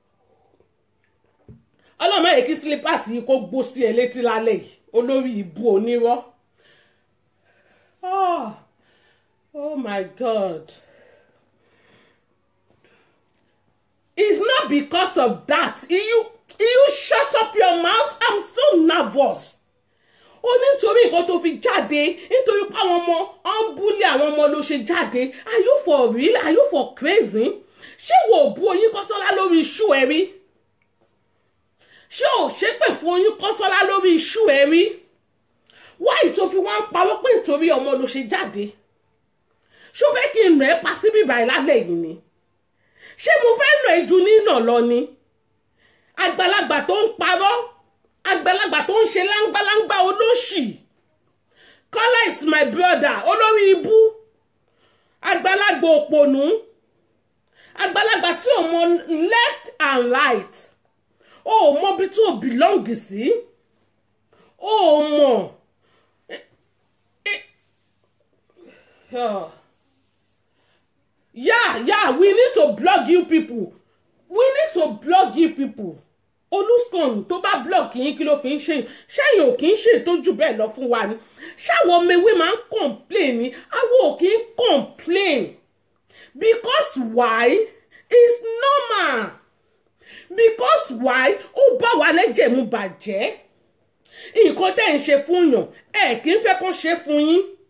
ọlọ́mọ yìí kí slippers yìí kó gbó sí ẹ létí lálẹ́ yìí olórí ìbú onírọ́ oh, oh my god it's not because of that you you shut up your mouth i'm so nervous ó nítorí nǹkan tó fi jáde nítorí pé àwọn ọmọ ọ ń búlé àwọn ọmọ ló ṣe jáde are you for real are you for crazy ṣé wo ò bú Oyin Kọ́sọ́lá lórí iṣu ẹ rí ṣé ò ṣépè fún Oyin Kọ́sọ́lá lórí iṣu ẹ rí wáyé tó fi wá ń parọ́ pé nítorí ọmọ ló ṣe jáde ṣó fẹ́ kí n nà ẹ́ pa síbí báyìí lálẹ́ yìí ni ṣé mo fẹ́ nà ẹ́ ju nínà lọ ni àgbàlagbà tó ń parọ́ àgbàlagbà tó ń ṣe láńgbáláńgbá olóṣì Kọ́lá is my brother olórí ibú àgbàlagbà òpònú àgbàlagbà tí ò mọ left and right ó mọ bí tó belong sí ó mọ yeah yeah we need to block you people we need to block you people olùsàn tó bá block yín kí ló fi ń ṣe ṣẹ́yìn ò kì í ṣe ìtọ́jú bẹ́ẹ̀ lọ fún wa ni ṣáwọn ọmọ ewé máa ń complain ni àwọn ò kì í complain because why is normal because why ó bá wa lẹ́jẹ̀ mu bàjẹ́ nǹkan tẹ́ ń ṣe fún yàn ẹ kì í fẹ́ kán ṣe fún yín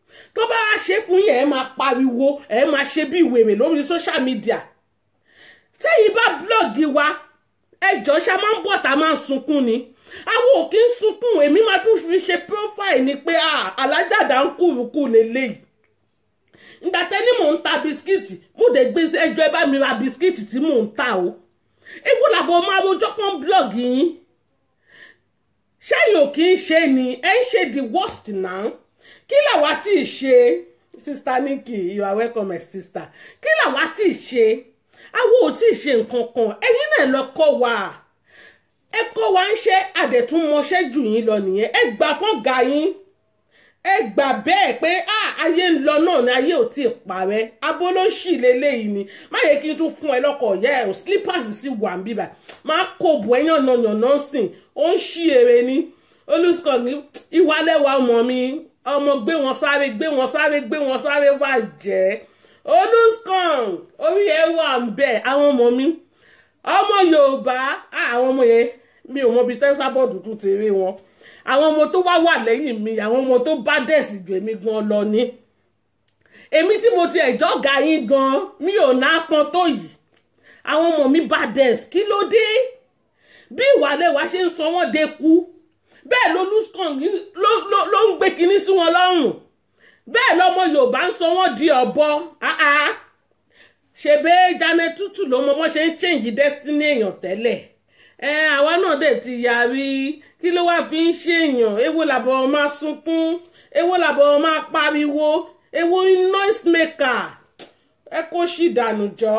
tó bá wá ṣe fún yín ẹ máa pariwo ẹ máa ṣe bí wèrè lórí social media tẹ́yìn bá blọ́ọ̀gì wa ẹjọ́ ṣá máa ń bọ̀ tá a máa ń sunkún ni àwọn ò kí ń sunkún èmi máa tún fi ṣe profile ni pé alájàdá ń kúrukú lélẹ́yìí ìgbà tẹ́ni mò ń ta bisikíìtì mo dẹ̀ gbé ẹjọ́ ẹ bá mi ra bisikíìtì tí mò ń ta o ewu làbọ̀ máa rojọ́ pọ́n blọ́ọ̀gì yín ṣẹ́yìn ò kí ń ṣe ni ẹ ń ṣe the worst now kí làwa tí ì ṣe sister Nikki you are welcome my sister kí làwa tí ì ṣe àwọn ò tí ì ṣe nǹkan kan ẹ̀yin náà lọ kọ́ wa ẹ kọ́ wa ń ṣe àdẹ̀túnmọṣẹ́ jù yín lọ nìyẹn ẹ gbà fọ́gà yín ẹ gbà bẹ́ẹ̀ pé ayé ń lọ náà ni ayé ò tí ì parẹ́ abolóṣì lélẹ́yìí ni má yẹ kí n tún fún ẹ lọ́kọ̀ ọ̀yá ẹ̀ ò slippers sí wà ń bíbà máa kó bù ẹ́ yànnà yànnà sìn ó ń ṣí ere ní olùsọ̀ ní ìwálẹ́wà ọmọ mi ọmọ gbé wọn sáré gbé wọn sáré gbé wọn sáré bàjẹ́ olùsàn orí ẹ wà ń bẹ àwọn ọmọ mi ọmọ yorùbá àwọn ọmọ yẹn mi ò mọ ibi tẹ́sàbọ̀dù tún ti rí wọn àwọn ọmọ tó wá wà lẹ́yìn mi àwọn ọmọ tó bá dẹ̀sì ju èmi gan lọ ni èmi tí mo ti ẹ̀jọ́ ga yín gan mi ò ná pọn tó yìí àwọn ọmọ mi bá dẹ̀sì kí ló dé bí ìwàlẹ̀ wa ṣe ń sọ wọ́n de kú bẹ́ẹ̀ ló lùsùkàn ló ń gbé kinní sí wọn lọ́rùn bẹ́ẹ̀ lọ́mọ yorùbá ń sọ wọ́n di ọ̀bọ ṣèbé janet tútù ló mọ wọ́n ṣe ń change destiny èèyàn tẹ́lẹ̀ ẹ àwa náà dẹ̀ ti yarí kí ló wá fi ń ṣèèyàn èwo làbọ̀ máa sunkún èwo làbọ̀ máa pariwo èwo noise maker ẹ kó ṣì dànù jọ.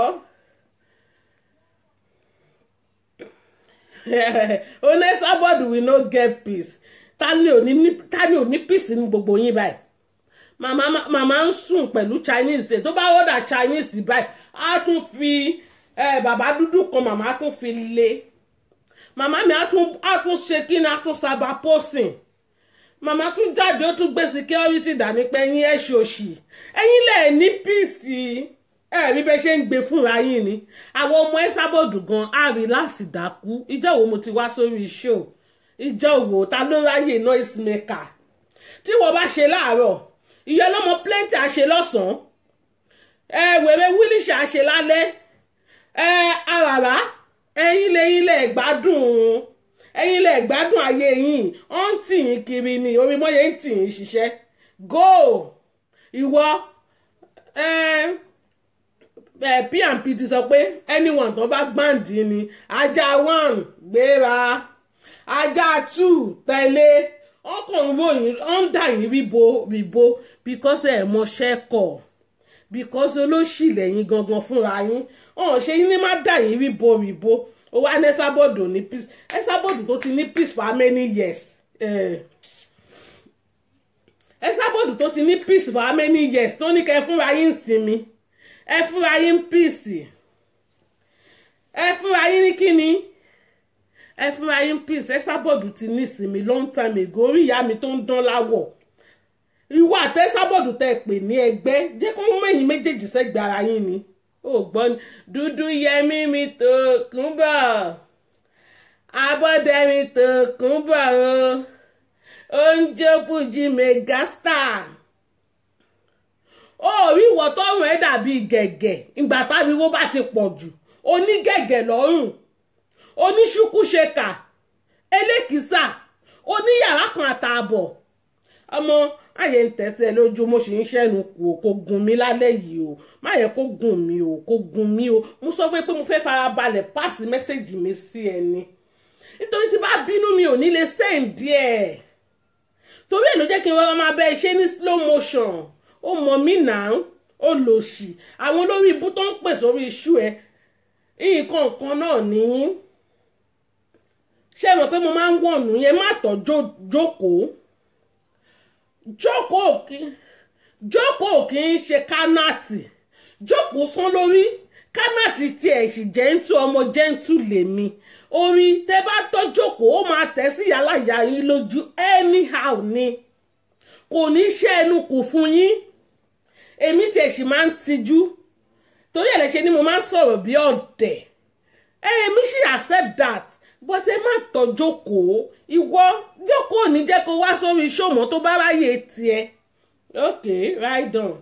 onesabod we no get peace ta ni ò ní peace ní gbogbo yín báyìí màmá màmá ń sùn pẹ̀lú chinese tó bá wọ́dà chinese báyìí á tún fi bàbá dúdú kan màmá tún fi lé màmá mi á tún ṣe kí ni á tún sábà pọ́sìn màmá tún jáde ó tún gbé security dání pé ẹ̀yin ẹ̀ ṣòṣì ẹ̀yin lẹ̀ ní peace ẹ rí bẹ ṣe ń gbé fúnra yín ni àwọn ọmọ ẹ sábọ̀dù gan àrí láti dákú ìjọ wo mo ti wá sórí show ìjọ wo ta ló ráyè noise maker tí wọ́n bá ṣe láàárọ̀ ìyá ọlọ́mọ plenty àṣe lọ́sàn-án ẹ wèrè wílíṣà àṣe lálẹ́ ẹ àràrá ẹ̀yin lẹ́yìn lẹ̀ gbádùn ẹ̀yin lẹ̀ gbádùn ayé yín ó ń tì yín kiri ni orí mọ́yé ń tì yín ṣiṣẹ́ go ìwọ ẹ pnp ti sọ pé anyone tó bá gbàǹdì ni ajá one gbéra ajá two tẹ̀lé ọkàn ròyìn ọ̀ǹdà yín ríbo ríbo because ẹ̀ mọṣẹ́ kọ̀ because olóṣì lẹ́yìn gangan fúnra yín ọ̀hún ṣe yín ní má dà yín ríbo ríbo ó wá ní ẹ́sàbọ̀dù ní peace ẹ́sàbọ̀dù tó ti ní peace for how many years ẹ́sàbọ̀dù tó ti ní peace for how many years tó ní kẹ́ fúnra yín sinmi ẹ fúnra yín peace ẹ fúnra yín ní kíni ẹ fúnra yín peace ẹ sábọ̀dù ti ní ìsinmi long time ago orí ìyá mi tó ń dán láwọ̀ ìwọ àtẹ sábọ̀dù tẹ pè ní ẹgbẹ́ jẹ́ kó mú ẹ̀yin méjèèjì sẹ́gbẹ̀ẹ́ ara yín ni ó gbọ́ ni dúdú yẹmí mi tó kún bọ̀ abọ́dẹ mi tó kún bọ̀ o oúnjẹ fújì megastar orí ìwọ tọrùn ẹ dàbí gẹ̀gẹ̀ ìgbà táriwo bá ti pọ̀ jù onígẹ̀gẹ̀ lọ́rùn oníṣukúṣekà elékìsà oníyàrá kan àtààbọ̀ ọmọ àyè ń tẹ̀sẹ̀ lójú mo sì ń ṣẹ́nu kù ó kó gun mi lálẹ́ yìí o má yẹ kó gùn mí o kó gun mí o mo sọ fún ẹ pé mo fẹ́ farabalẹ̀ páàsì mẹ́sẹ̀gì mi sí ẹni nítorí tí bá bínú mi ò ní lè sẹ́ǹdì ẹ̀ torí ẹ̀ ló jẹ́ kí n rọra máa bẹ́ ẹ ṣe ní slow motion ó mọ̀ mí náà ó lò sí àwọn olórí ibú tó ń pè sórí iṣu ẹ nǹkan kan náà nìyí ṣé mọ̀ pé mo máa ń wọ̀nù yẹn má tọ́ jókòó jókòó kí jókòó kì í ṣe kánáàtì jókòó sán lórí kánáàtì tiẹ̀ sì jẹ́ńtù ọmọ jẹ́ńtù lèmi orí tẹ́ bá tọ́ jókòó ó máa tẹ̀ sí yàrá ìyá yín lójú anyhow ni kò ní ṣe ẹnu kù fún yín èmi tiẹ̀ sì máa ń tijú torí ẹ̀ lẹ́sẹ̀ ni mo máa ń sọ̀rọ̀ bí ọ̀dẹ̀ èmi sì accept that but ẹ má tọ́ jókòó ìwọ jókòó ní jẹ́ kó wá sórí ṣòmọ́ tó bá ráyè tiẹ̀ okay right on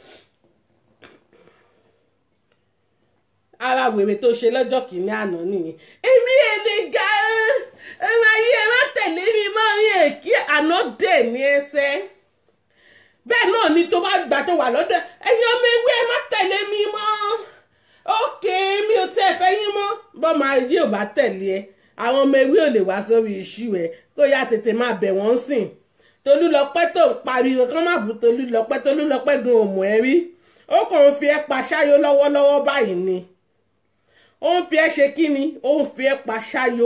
ara wèrè tó ṣe lọ́jọ́ kìíní àná nìyẹn èmi èlé ga ẹ̀rọ ayé ẹ má tẹ̀lé mi mọ́ ní èkí àná dẹ̀ ní ẹsẹ̀ bẹ́ẹ̀ náà ni tó bá gbà tó wà lọ́dọ̀ ẹ̀yin ọmọ ewé ẹ má tẹ̀lé mi mọ́ ókè mi ò tẹ́ fẹ́ yín mọ́ bọ́mọ ayé ò bá tẹ̀lé ẹ àwọn ọmọ ewé ò lè wá sórí iṣu ẹ kó yá tètè máa bẹ̀ wọ́n sìn Tolúlọpẹ́ tó ń pariwo kán má bú Tolúlọpẹ́ Tolúlọpẹ́ gan òmù ẹ rí ó kàn ń fi ẹ́ pa ṣáyó lọ́wọ́lọ́wọ́ báyìí ni ó ń fi ẹ́ ṣe kí ni ó ń fi ẹ́ pa ṣáyó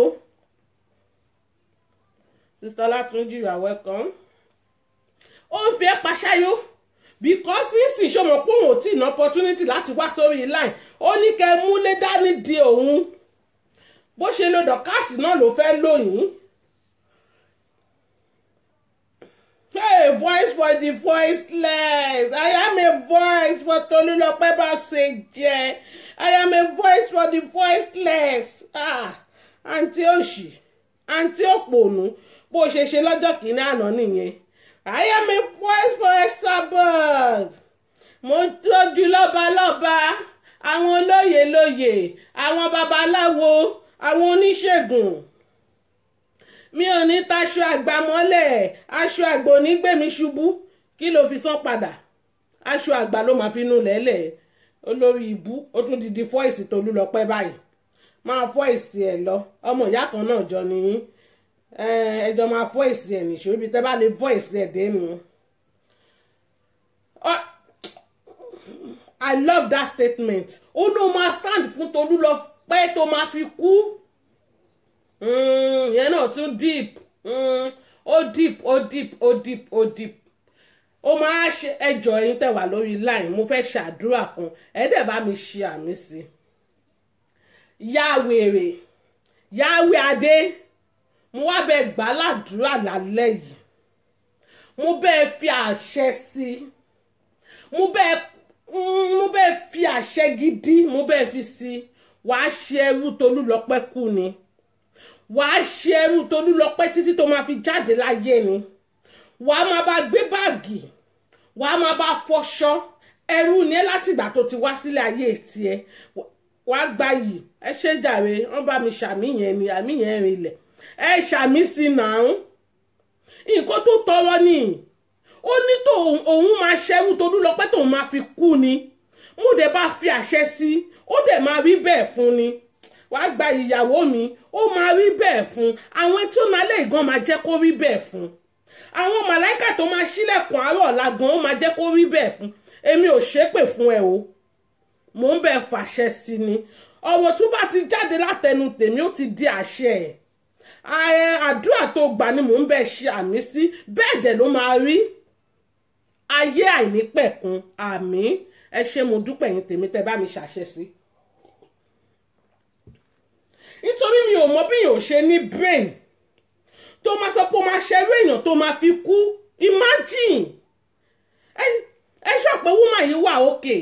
Sister Olatunji you are welcome ó ń fi ẹ́ pa ṣáyó because sísìn ṣọmọ pé òun ò tí ì ná opportunity láti wá sórí line ó ní kẹ́ múlé dání di òun bó ṣe lo dọ̀kásì náà ló fẹ́ lóyìn. Hey, voice for the voiceless. I am a voice for Tolulope Baseje. I am a voice for the voiceless. Ah, àǹtí òṣì, àǹtí òpònú, bó ṣe ṣe lọ́jọ́ kìíní àná nìyẹn. I am a voice for Esabod. Mo tọ́jú lọ́balọ́ba, àwọn olóyè lóyè, àwọn babaláwo, àwọn oníṣègùn mi ò ní taṣọ àgbà mọ́lẹ̀ aṣọ àgbà ò ní gbé mi ṣubú kí ló fi san padà aṣọ àgbà ló máa fi nu lẹ́lẹ̀ olórí ibú ó tún ti di fọ́ìsì Tolúlọpẹ́ báyìí máa fọ́ìsì ẹ̀ lọ ọmọ ìyá kan náà jọ nìyí ẹjọ́ máa fọ́ìsì ẹ̀ nìṣó ibi tẹ́ bá lè fọ́ìsì ẹ̀ dénú. I love that statement ó ní o máa stand fún Tolúlọpẹ́ tó máa fi kú yẹn náà tún deep ó deep ó deep ó deep ó deep ó máa ṣe ẹjọ́ ẹ̀yin tẹ́ wà lórí line mo fẹ́ ṣàdúrà kan ẹ dẹ̀ bá mi ṣe àmì sí yáwèrè yáwé adé mo wá bẹ gbà ládùúrà lálẹ́ yìí mo bẹ́ẹ̀ fi àṣẹ sí mo bẹ́ẹ̀ mo bẹ́ẹ̀ fi àṣẹ gidi mo bẹ́ẹ̀ fi sí wàá ṣe ẹrú Tolúlọpẹ́ kú ni wàá ṣe ẹrú Tolúlọpẹ́ títí tó máa fi jáde láyé ni wàá máa bá gbé báàgì wàá máa bá fọṣọ ẹrú ni ẹ látìgbà tó ti wá sílé ayé tiẹ̀ wàá gba yìí ẹ ṣe jàre wọn bá mi ṣàmì yẹn ni àmì yẹn rinlẹ̀ ẹ ṣàmì sí náà nǹkan tó tọrọ ni ó ní tó òun máa ṣẹrú Tolúlọpẹ́ tóun máa fi kú ni mo dẹ̀ bá fi àṣẹ sí ó dẹ̀ máa rí bẹ́ẹ̀ fún ni wàá gba ìyàwó mi ó máa rí bẹ́ẹ̀ fún àwọn tí ó máa lé ìgan máa jẹ́ kó rí bẹ́ẹ̀ fún àwọn màláìkà tó máa ṣílẹ̀kùn àárọ̀ ọ̀la gan ó máa jẹ́ kó rí bẹ́ẹ̀ fún èmi ò ṣépè fún ẹ o mò ń bẹ̀ fàṣẹ sí ni ọ̀rọ̀ tó bá ti jáde látẹnu tèmi ó ti di àṣẹ ẹ̀ àdúrà tó gbà ni mò ń bẹ̀ ṣe àmì sí bẹ́ẹ̀ dẹ̀ ló máa rí ayé àìnípẹ̀kun àmì ẹ ṣé mo dúpẹ́ yín tèmi tẹ́ bá mi ṣàṣẹ sí nítorí mi ò mọ bí èèyàn ò ṣe ní brain tó máa sọ pé ó máa ṣerú èèyàn tó máa fi kú imagine ẹ ṣọ pé woman yìí wà òkè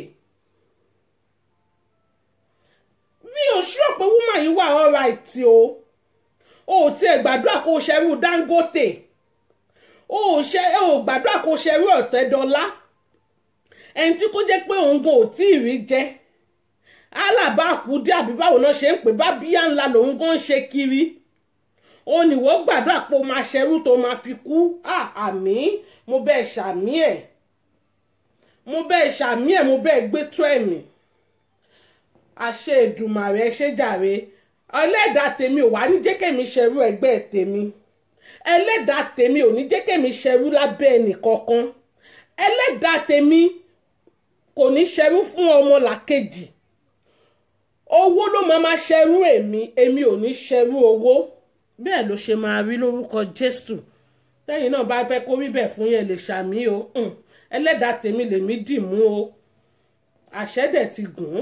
mi ò ṣọ pé woman yìí wà alright o ò tiẹ̀ gbàdúrà kó o ṣerú Dangote o ò ṣe o gbàdúrà kó o ṣerú Ọ̀tẹ́dọ́lá ẹni tí kò jẹ́ pé òun gan ò tí ì rí jẹ́ alábà àkúdé àbí báwo náà ṣe ń pè bá bíyà ńlá lòun gan ń ṣe kiri ó ní wọ́n gbàdúrà pé ó máa ṣerú tó máa fi kú àmì mo bẹ́ẹ̀ ṣàmì ẹ̀ mo bẹ́ẹ̀ ṣàmì ẹ̀ mo bẹ́ẹ̀ gbé tó ẹ̀mí àṣẹ Èdùmàrè ẹ ṣé jàre ẹlẹ́dàá tèmi ò wá ní jẹ́ kẹ́mi ṣerú ẹgbẹ́ tèmi ẹlẹ́dàá tèmi ò ní jẹ́ kẹ́mi ṣerú lábẹ́ ẹnì kankan ẹlẹ́dàá tèmi kò ní ṣerú fún ọmọ làkejì owó ló máa máa ṣerú èmi èmi ò ní ṣerú owó bẹ́ẹ̀ ló ṣe máa rí lórúkọ Jésù tẹ́yìn náà bá fẹ́ kó rí bẹ́ẹ̀ fún yẹn lè ṣàmì o ẹlẹ́dàá tèmi lèmi dì mú o àṣẹ dẹ̀ ti gùn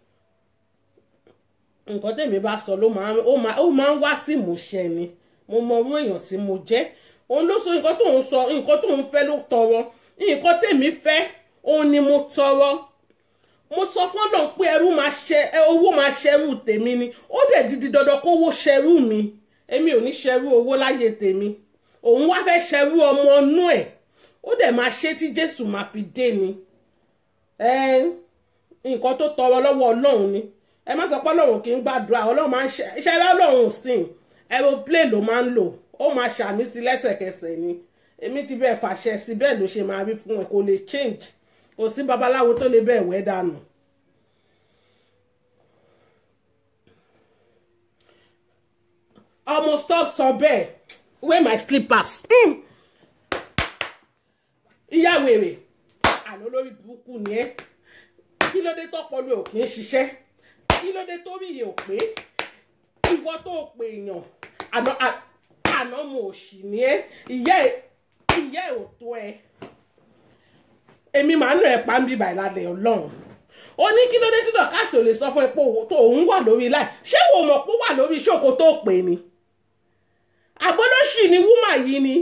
nǹkan tèmi bá sọ ló máa ó máa ń wá sí ìmúṣẹ ni mo mọ orú èèyàn tí mo jẹ́ òun ló sọ nǹkan tóun sọ nǹkan tóun fẹ́ ló tọrọ nǹkan tèmi fẹ́ òun ni mo tọrọ mo sọ fọ́nà pé ẹrú máa ṣe owó máa ṣẹrú tèmi ni ó dẹ̀ dídí dandan kówó ṣẹrú mi èmi ò ní ṣẹrú owó láyé tèmi òun wá fẹ́ ṣẹrú ọmọ inú ẹ̀ ó dẹ̀ máa ṣe tí jésù máa fi dé ni nǹkan tó tọrọ lọ́wọ́ ọlọ́run ni ẹ má sọ pé ọlọ́run kì í gbàdúrà ọlọ́run máa ń ṣe iṣẹ́ ọlọ́run sìn aeroplane ló máa ń lò ó máa ṣàmì sí lẹ́sẹ̀kẹsẹ̀ ni èmi ti bẹ́ẹ̀ fàṣẹ sí bẹ́ẹ̀ ló ṣe máa rí fún ẹ kò lè change kò sí babaláwo tó lè bẹ́ẹ̀ wẹ́ dànù. ọmọ stop sọ bẹ́ẹ̀ wear my slippers. ìyá wèrè àná lórí burúkú ni ẹ kí ló dé tọpọlọ ò kì í ṣiṣẹ́ kí ló dé tó rí iye ò pé ìwọ tó pè èèyàn àná àná mo ò sì ní ẹ ìyá ẹ ìyá ẹ ò tó ẹ èmi màá nù ẹ pa ń bíbà ìlànà ọlọ́run ó ní kí ló dé tí dọ̀kásì ò lè sọ fún ẹ pé òun wà lórí láì ṣé wo mọ̀ pé ó wà lórí ṣòkò tó pè ní àgbọ́dọ̀ṣì ni wúmà yìí ni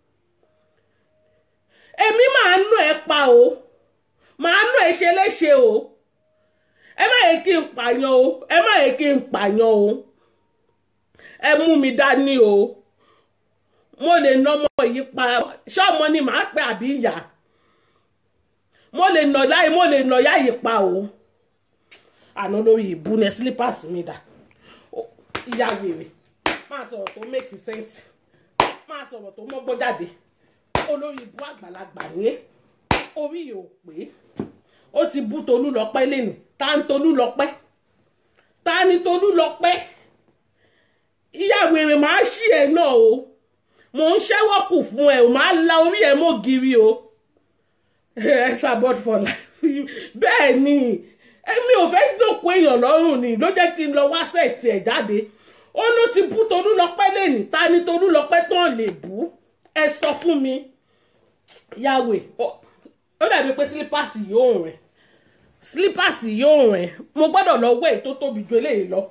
èmi máa nù ẹ pa o máa nù ẹ ṣe léṣe o ẹ má yẹ kí n pààyàn o ẹ má yẹ kí n pààyàn o ẹ mú mi dání o mo lè nà ọmọ yìí pa ṣọ́ọ̀mọ ni màá pẹ́ àbí ìyá mo lè nà láyé mo lè nà yá yìí pa o àná lórí ìbú ní slippers mi dà ìyá wèrè máa sọ̀rọ̀ tó make sense máa sọ̀rọ̀ tó mọ́gbọ́n jáde olórí ìbú àgbàlagbà ní orí yóò pé ó ti bú Tolú lọ́pẹ́ lẹ́nu ta ń Tolú lọ́pẹ́ ta ni Tolú lọ́pẹ́ ìyá wèrè máa ṣí ẹ náà o mò ń ṣẹ́wọ́ kù fún ẹ o máa la orí ẹ mọ́ gírí o ẹ support for life bẹ́ẹ̀ ni èmi ò fẹ́ dòkó èèyàn lọ́rùn ni ló jẹ́ kí n lọ wá sẹ́ẹ̀tì ẹ̀ jáde ó ló ti bú Tolú lọ́pẹ́ lẹ́nu ta ni Tolú lọ́pẹ́ tán lè bú ẹ sọ fún mi yàwé ó dàbí pé sílípàsì yóò rìn sílípàsì yóò rìn mo gbọ́dọ̀ lọ wẹ̀ tó tóbi ju eléyìí lọ.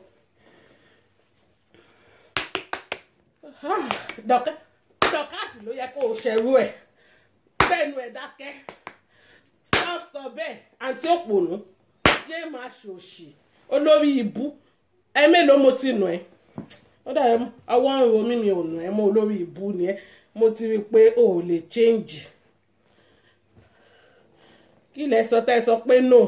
dọ̀kásì ló yẹ kó o ṣẹ̀rú ẹ̀ bẹ́ẹ̀nu ẹ̀ dákẹ́ stop stop bẹ́ẹ̀ àǹtí òpònú yé máa ṣòṣì olórí ibú ẹ mélòó mo ti nù ẹ́ ó dàbí ọwọ́ ń ro mí mi ò nù ẹ́ mọ́ olórí ibú ni ẹ́ mo ti rí i pé o ò lè change kí lẹ sọ tẹ́ sọ pé no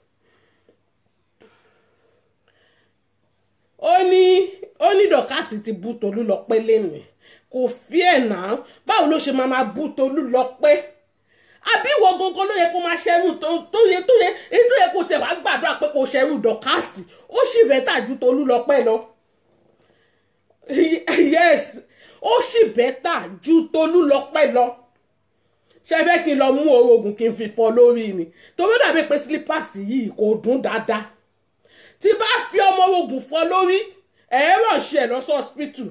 ó ní ó ní dọ̀kásì ti bú Tolú lọ pé lẹ́nu kò fi ẹ̀ náà báwo ló ṣe máa máa bú Tolú lọ pé àbí ìwọ gangan ló yẹ kó máa ṣẹ́rù tó yẹ tó yẹ èyí tó yẹ kó tẹ̀ wá gbàdúrà pé kó ṣẹ́rù dọ̀kásì ó sì bẹ́tà ju Tolú lọ pẹ́ lọ yes ó sì bẹ́tà ju Tolú lọ pẹ́ lọ ṣe fẹ́ kí n lọ mú orogún kí n fi fọ́ lórí ni torí dàbí pé sílípàsì yìí kò dún dáadáa tí bá fi ọmọ orogún fọ́ lórí ẹ̀rọ ṣe ẹ̀ lọ́sọ̀ hospital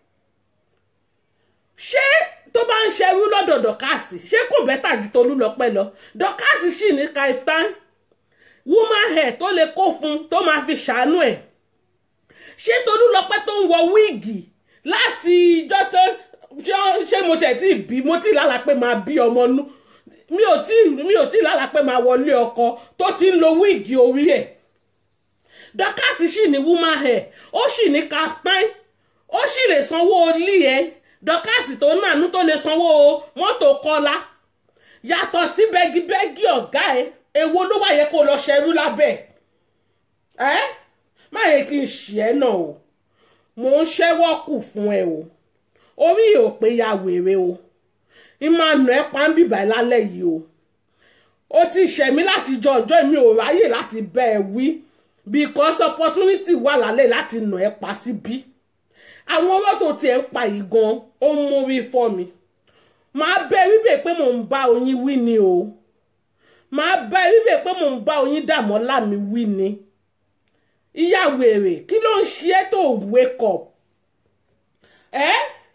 ṣé tó bá ń ṣerú lọ́dọ̀ dọ̀kásì ṣé kò bẹ́tà ju Tolú lọ́pẹ́ lọ dọ̀kásì sì ní kaftan woman hair tó lè kó fún tó máa fi ṣàánú ẹ̀ ṣé Tolú lọ́pẹ́ tó ń wọ wíìgì láti ìjọ tó ṣé mo tẹ̀ tí bí mo ti lálàá pé máa bí ọmọ nú mi ò tí mi ò tí lálàá pé máa wọlé ọkọ tó ti ń lo wíìgì orí ẹ̀ dọ̀kásì sì ní woman hair ó sì ní kaftan ó sì lè sanwó olí ẹ̀ dọ́kàsì tó nànú tó lè sanwó mọ́tò kọ́lá yàtọ̀ sí bẹ́gibẹ́gi ọ̀gá ẹ̀ èwo ló wà yẹ kó lọ ṣerú lábẹ́ ẹ́ má yẹ kí n ṣì ẹ́ náà o mò ń ṣẹ́wọ́ kù fún ẹ o orí yóò pé ya wèrè o ìmànà ẹ pa ń bìbà lálẹ́ yìí o ó ti ṣẹ̀mí láti jọ ọjọ́ mi ò ráyè láti bẹ́ ẹ wí because opportunity wà lálẹ́ láti nà ẹ pa síbí. Si àwọn ọwọ́ tó tiẹ̀ ń pa yìí gan ó ń mórí fọ́ mi màá bẹ wíbẹ̀ pé mò ń bá oyin wí ni o màá bẹ wíbẹ̀ pé mò ń bá oyin dààmú láàmì wí ni ìyá wèrè kí ló ń ṣe é tó wake up ẹ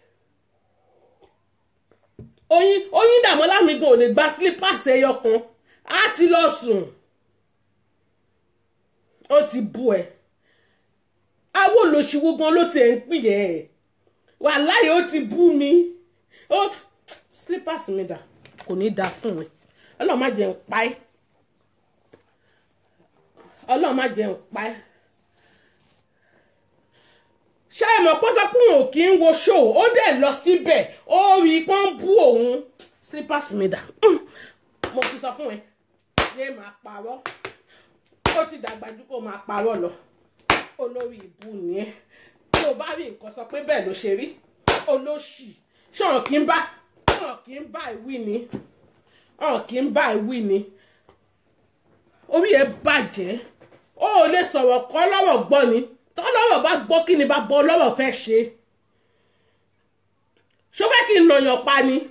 oyin oyin dààmú láàmì gan ò lè gba slippers ẹyọ kan á ti lọ sùn ó ti bú ẹ awo lòṣìwò gan ló tiẹ̀ ń pìyẹ ẹ̀ wàláhì ó ti bú mi ó slippers mi dà kò ní da fún ẹ ọlọ́run má jẹ́ ń pa ẹ́ ọlọ́run má jẹ́ ń pa ẹ́ ṣé ẹ mọ̀ pọ́sọ́ pé òun ò kí ń wo show ó dẹ̀ lọ síbẹ̀ ó rí i pọ́n bú òun slippers mi dà mo ti sọ fún ẹ yé máa parọ́ ó ti dàgbà jù kó máa parọ́ lọ olórí ìbú ni ẹ tí o bá rí nǹkan sọ pé bẹ́ẹ̀ ló ṣe rí olóṣì ṣọ̀n kí n bá ṣọ̀n kí n bá ìwí ni ọ̀n kí n bá ìwí ni orí ẹ bàjẹ́ ó ò lè sọ̀rọ̀ kọ́ lọ́rọ̀ gbọ́ ni tọ́lọ́rọ̀ bá gbọ́ kí ni bá bọ́ lọ́rọ̀ fẹ́ ṣe ṣó fẹ́ kí n nàyàn pa ni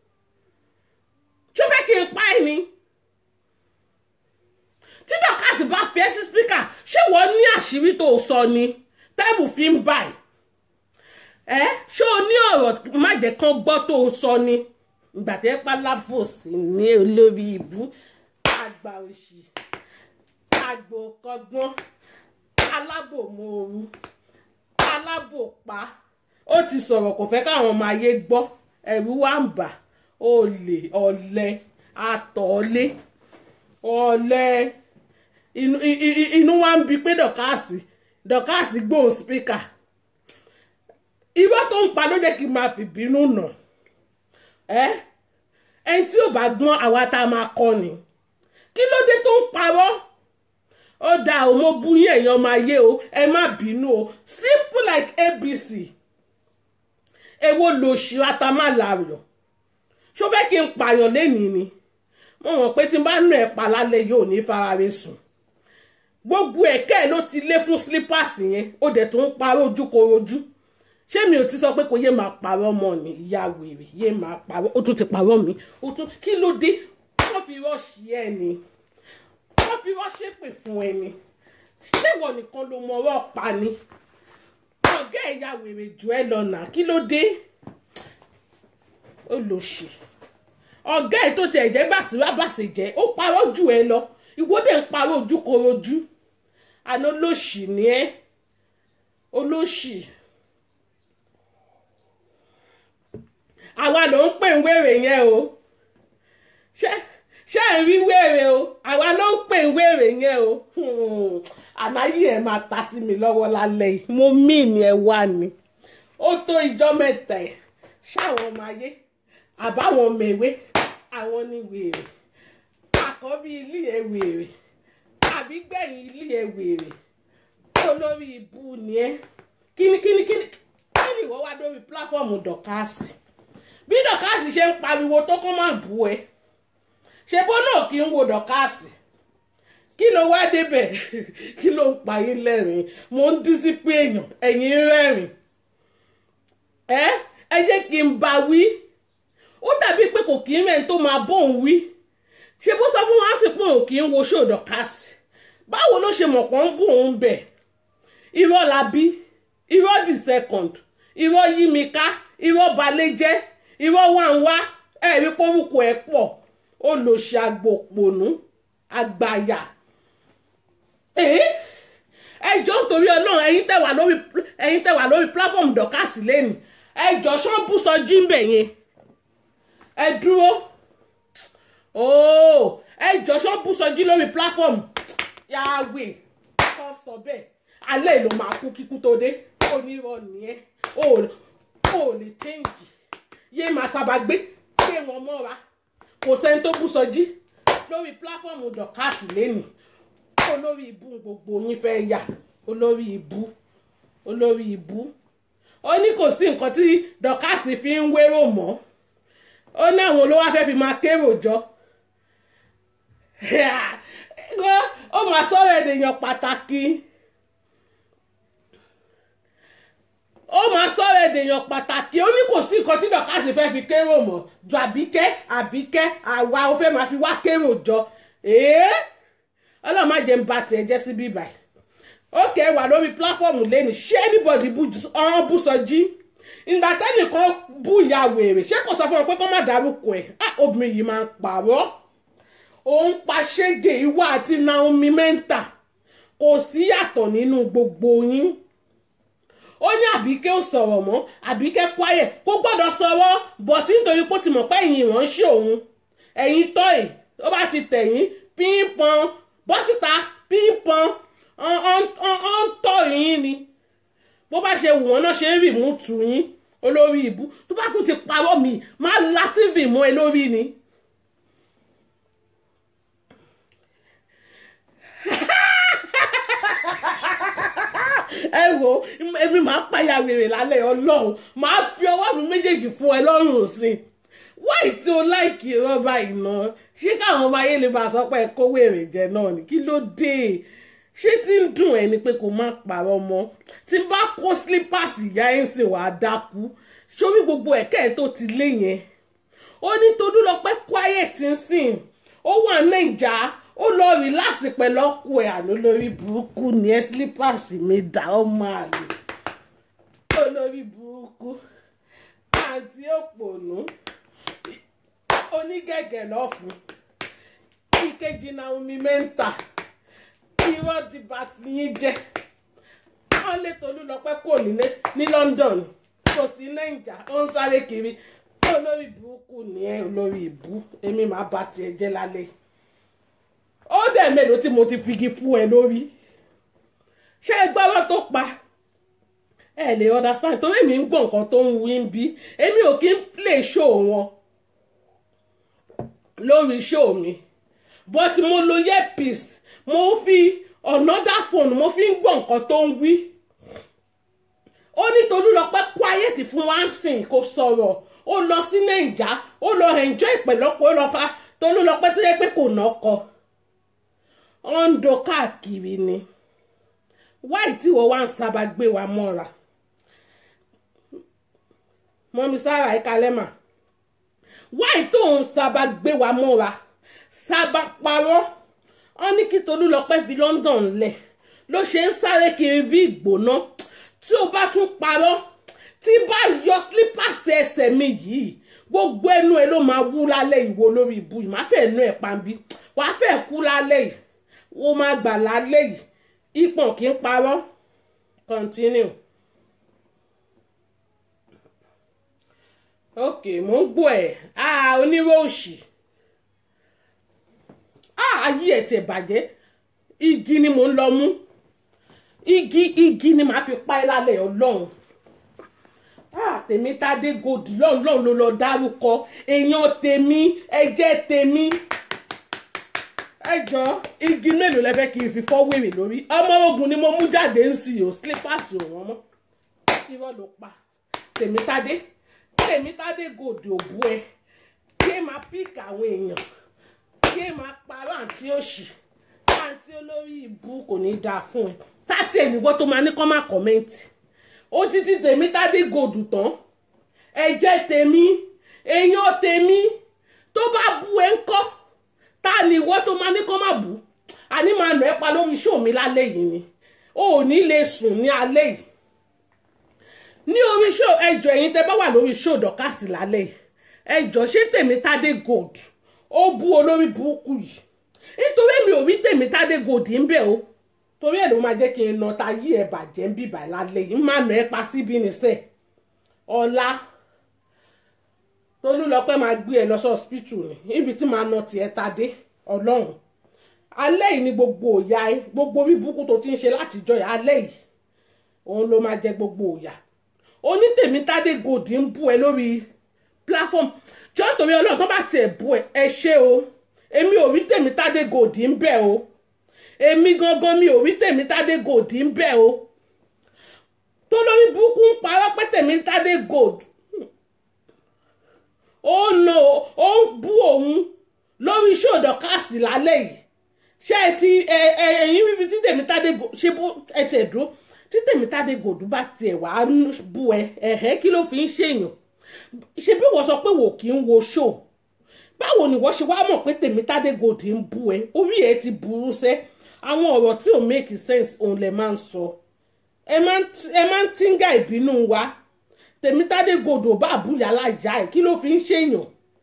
ṣó fẹ́ kí n pa ẹ̀ ni tí dọ́kàsì bá fi ẹ́ sí spíkà ṣé wọ́n ní àṣírí tó sọ ni tẹ́bù fi ń bà ẹ́ ẹ́ ṣé o ní ọ̀rọ̀ má jẹ́ kán gbọ́ tó sọ ni ìgbà tí ẹ pa lábòsí ní olórí ìbú àgbà òṣì àgbò kọgbọ́n alábòmooru alábòpá ó ti sọ̀rọ̀ kò fẹ́ káwọn ọmọ ayé gbọ́ ẹ̀rù wà ń bà olè ọ̀lẹ àtọ̀ọ́lé ọ̀lẹ inú i- i- inú wa ń bi pé dọ̀kásì dọ̀kásì gbóhùn spíkà irọ́ tó ń pa ló jẹ́ kí n máa fi bínú nà ẹ́ ẹni tí ò bá gbọ́n àwa tá a máa kọ́ ni kí ló dé tó ń parọ́ ó dáa o mo bú yín èèyàn máa yé o ẹ má bínú o simple like abc èwo lòṣì atamálayọ̀ ṣó fẹ́ kí n pààyàn lénìí ni mo mọ̀ pé tí n bá nù ẹ̀ pa lálẹ́ yóò ní farare sùn gbogbo ẹ̀kẹ́ ẹ̀ ló ti lé fún slippers yẹn ó dẹ̀ tó ń parọ́ ojúkorojú ṣé mi ò ti sọ pé kò yé máa parọ́ mọ́ ni ìyá wèrè yé máa parọ́ ó tún ti parọ́ mi ó tún kí ló dé wọ́n fi rọ́ọ̀ṣì ẹ̀ ni wọ́n fi rọ́ọ̀ṣì pè fún ẹ ni ṣé ìwọ nìkan ló mọ ọwọ́ pa ni ọ̀gá ẹ̀yà wèrè jù ẹ lọ́nà kí ló dé ó lò ṣì ọ̀gá ẹ̀ tó ti ẹ̀jẹ̀ bàṣírà bàṣẹ jẹ́ ó parọ́ jù ẹ lọ ìwọ dẹ̀ ń parọ́ ojúkorojú àná olóṣì ni ẹ́ olóṣì àwa ló ń pè ń wèrè yẹn o ṣé ṣé ẹ̀ ń rí wèrè o àwa ló ń pè ń wèrè yẹn o Hmm. ànáyé ẹ̀ máa ta sí mi lọ́wọ́ lálẹ́ yìí mo mí ni ẹ wá ni ó tó ìjọ́ mẹ́ta ẹ̀ ṣáwọn ọmọ ayé àbáwọn mèwé àwọn ní wèrè àkọ́bí ilé ẹ̀ wèrè àbí gbẹ̀yìn ilé ẹ̀ wèrè olórí ibú ni ẹ́ kíni kíni kíni kíni ìwọ wá lórí pílàfọ́ọ̀mù dọ̀kásì bí dọ̀kásì ṣe ń pariwo tó kọ́ máa bú ẹ ṣe bó náà kí ń wo dọ̀kásì kí ló wá débẹ̀ kí ló ń pa yín lẹ́rìn mo ń dísí pé èèyàn ẹ̀yin ń rẹ́rìn ẹ ẹ jẹ́ kí n bá wí ó dàbí pé kò kí ń rẹ̀ tó máa bóun wí ṣe bó sọ fún wa sí pé òun kì í wo ṣó dọ̀kásì báwo ló ṣe mọ̀ pọ́n ń bù òun bẹ̀ irọ́ la bí irọ́ the second irọ́ yí mi ká irọ́ balẹ̀ jẹ́ irọ́ wà ń wá ẹ̀rí pórúkọ ẹ̀ pọ̀ olòṣì àgbòpònú àgbàyà ẹ jọ nítorí ọlọ́run ẹ̀yin tẹ́ wà lórí ẹ̀yin tẹ́ wà lórí platform dọ̀kásì lẹ́nu ẹ jọ ṣọ́ọ́bù sọ jíǹbẹ̀ yẹn ẹ dúró ooo ẹ jọ ṣọ́ọ́bù sọ jí lórí platform yàwé kọ́ sọ bẹ́ẹ̀ alẹ́ ló máa kú kíkú tó dé onírọ̀ nìyẹn o ò lè change yé máa sábà gbé gbé wọn mọ́ra kò sẹ́ni tó bú sọjí lórí pláfọ́ọ̀mù dọ̀kásì lẹ́nì olórí ibú gbogbo yín fẹ́ yà olórí ibú olórí ibú ó ní kò sí nǹkan tí dọ̀kásì fi ń wérò mọ́ ó ní àwọn olówó afẹ́ fi máa kérò jọ ó máa sọ̀rọ̀ èdèyàn pàtàkì ó máa sọ̀rọ̀ èdèyàn pàtàkì ó ní kò sí nǹkan tí dọ̀kásì fẹ́ fi kérò mọ́ ju àbíkẹ́ àbíkẹ́ àwa ó fẹ́ máa fi wá kérò jọ èé ọlọ́run má jẹ́ ń ba tiẹ̀ jẹ́ sí bíbà ókè wà lórí pláfọ́ọ̀mù lẹ́nu ṣé anybody ọ̀hún bú sọjí ìgbà tẹ́nìkan bú ìyá wèrè ṣé kò sọ fún wọn pé kó má dárúkọ ẹ̀ obìnrin yìí máa ń pààrọ̀ òun pa ṣége ìwà àti Naomi mẹ́ńtà kò sí yàtọ̀ nínú gbogbo yín ó ní àbíkẹ́ ò sọ̀rọ̀ mọ́ àbíkẹ́ quiet kó gbọ́dọ̀ sọ̀rọ̀ bọ̀tí nítorí pé ó ti mọ̀ pé ẹ̀yin ìránṣẹ́ òun ẹ̀yin tọ́ì ó bá ti tẹ̀yìn pínpọn bọ́sìta pínpọn ọ̀ ń tọ́ yín ni bó bá ṣe wù wọ́n náà ṣe ń rì mú tù yín olórí ìbú tó bá tún ti parọ́ mi máa la tv mọ́ ẹ lórí ni. ẹ wo èmi máa pàyà wèrè lálẹ́ ọlọ́run máa fi ọwọ́ mi méjèèjì fún ẹ lọ́rùn sí i wáì tí o láìkì rọ́bà iná ṣé káwọn ọmọ ayé lè máa sọ pé kó wèrè jẹ náà ni kí ló dé ṣé tí ń dùn ẹ ni pé kó má parọ́ mọ́ tí n bá kó slippers ìyá ẹ̀ ń sìn wàá dákú sórí gbogbo ẹ̀kẹ́ ẹ̀ tó ti lé yẹn ó ní Tolúlọpẹ́ quiet ń sìn ó wà nàìjà ó lọ rìláàsì pẹ̀lú ọkọ ẹ̀ àná lórí burúkú ní ẹ slippers mi dá ọmọ àlè olórí burúkú àǹtí òpònú onígẹ̀gẹ̀ lọ́fun ìkejì Naomi mẹ́ńtà irọ́ dìbà tí yín jẹ́ wọ́n lé Tolúlọpẹ́ kò nílé ní London kò sí nàìjà ó ń sáré kiri olórí burúkú ni ẹ olórí ìbú èmi máa bá tiẹ̀ jẹ́ lálẹ́ ó dẹ̀ mélòó tí mo ti figi fún ẹ lórí ṣé ẹ gbọ́rọ̀ tó pa ẹ lè understand torí èmi ń gbọ́ nǹkan tó ń wí ń bí èmi ò kí ń play show wọn lórí show mi but mo lo earpiece mo fi another phone mo fi ń gbọ́ nǹkan tó ń wí ó ní Tolúlọpẹ́ quiet fún wánsìn kò sọ̀rọ̀ ó lọ sí nàìjà ó lọ enjoy ìpẹ̀lọ́pọ̀ ó lọ fa Tolúlọpẹ́ tó yẹ pé kò nọ́kọ ó ń do káàkiri ni wáì tí wọ́n wá ń sábà gbé wa mọ́ra mọ́mí sára ẹ̀ka lẹ́mà wáì tó ń sábà gbé wa mọ́ra sábà parọ́ wọ́n ní kí Tolúlọpẹ́ fi London lẹ̀ ló ṣe ń sáré kiri bí ìgbóná tí o bá tún parọ́ tí bá yọ slippers ẹsẹ̀ mi yìí gbogbo ẹnu ẹ ló máa wú lálẹ́ ìwo lórí ibu yìí má fẹ́ ẹnu ẹ̀ pambi wàá fẹ́ kú lálẹ́ yìí ó máa gbà lálẹ́ yìí ìpọ̀n kì í parọ́ continue. ok mò ń gbọ́ ẹ̀ ah onírò òṣì ah ayé ẹ̀ tẹ̀ bàjẹ́ igi ni mò ń lọ mú igi igi ni màá fi pa ẹ́ lálẹ́ ọlọ́run ah tèmi tádé gòdì lọ́run lọ́run ló lọ dárúkọ èèyàn tèmi ẹ̀jẹ̀ tèmi ẹjọ́ igi mélòó lẹ fẹ́ kí n fi fọ́ wèrè lórí ọmọ ogun ni mo mú jáde ń sì yò slippers ò wọ́n mọ́ irọ́ ló pa tèmi tádé tèmi tádé gòdì òbú ẹ kí ẹ máa píkì àwọn èèyàn kí ẹ máa parọ́ àǹtí òṣì àǹtí olórí ìbú kò ní dáa fún ẹ tátì ẹ̀nìwọ́ tó máa ní kọ́ máa kọ́mẹ́ǹtì ó títí tèmi tádé gòdù tán ẹ̀jẹ̀ tèmi èèyàn tèmi tó bá bú ẹ ńkọ́ ta ni ìwọ tó máa ní kọ́ máa bú àní máa nà ẹ́ pa lórí ṣó mi lálẹ́ yìí ni o ò ní lè sùn ní alẹ́ yìí ní orí ṣó ẹjọ́ ẹ̀yin tẹ́ bá wà lórí ṣó dọ̀kásì lálẹ́ yìí ẹjọ́ ṣé tèmi tádé gold ó bú olórí burúkú yìí nítorí èmi ò rí tèmi tádé gold ń bẹ̀ o torí ẹ̀ ló máa jẹ́ kí n nà ta yí ẹ̀ bàjẹ́ ń bìbà lálẹ́ yìí má nà ẹ́ pa síbí nìṣẹ́ ọ̀la Tolúlọpẹ́ máa gbé ẹ lọ sí hospital ni níbi tí màá nà tiẹ̀ ta dé ọlọ́run alẹ́ yìí ni gbogbo òyà ẹ gbogbo orí burúkú tó ti ń ṣe látijọ́ yìí alẹ́ yìí òun ló máa jẹ gbogbo òyà onítèmi tádé gòdì ń bú ẹ lórí platform jọ́ nítorí ọlọ́run tó bá tiẹ̀ bú ẹ ẹ ṣé o èmi ò rí tèmi tádé gòdì ń bẹ̀ o èmi gangan mi ò rí tèmi tádé gòdì ń bẹ̀ o tó lórí burúkú ń parọ́ pé tèmi tádé gòdì ó nà ó ń bú òun lórí ṣòdọ̀ káàsì lálẹ́ yìí ṣé ẹ ti ẹ ẹ ẹyin bíbi tí tèmi tádé gò ṣé bó ẹ tiẹ̀ dúró tí tèmi tádé gòdù bá tiẹ̀ wá bú ẹ ẹ̀hẹ́ kí ló fi ń ṣèyàn ṣé bí wọ́n sọ pé wò kí ń wo ṣó báwo ni wọ́n ṣe wá mọ̀ pé tèmi tádé gòdì ń bú ẹ orí ẹ ti burú sẹ́ àwọn ọ̀rọ̀ tí ò make sense òun lẹ máa ń sọ ẹ máa ń tíngà ìbínú wa tèmi tádé gòdò bá àbúyá láyà ẹ kí ló fi ń ṣèyàn.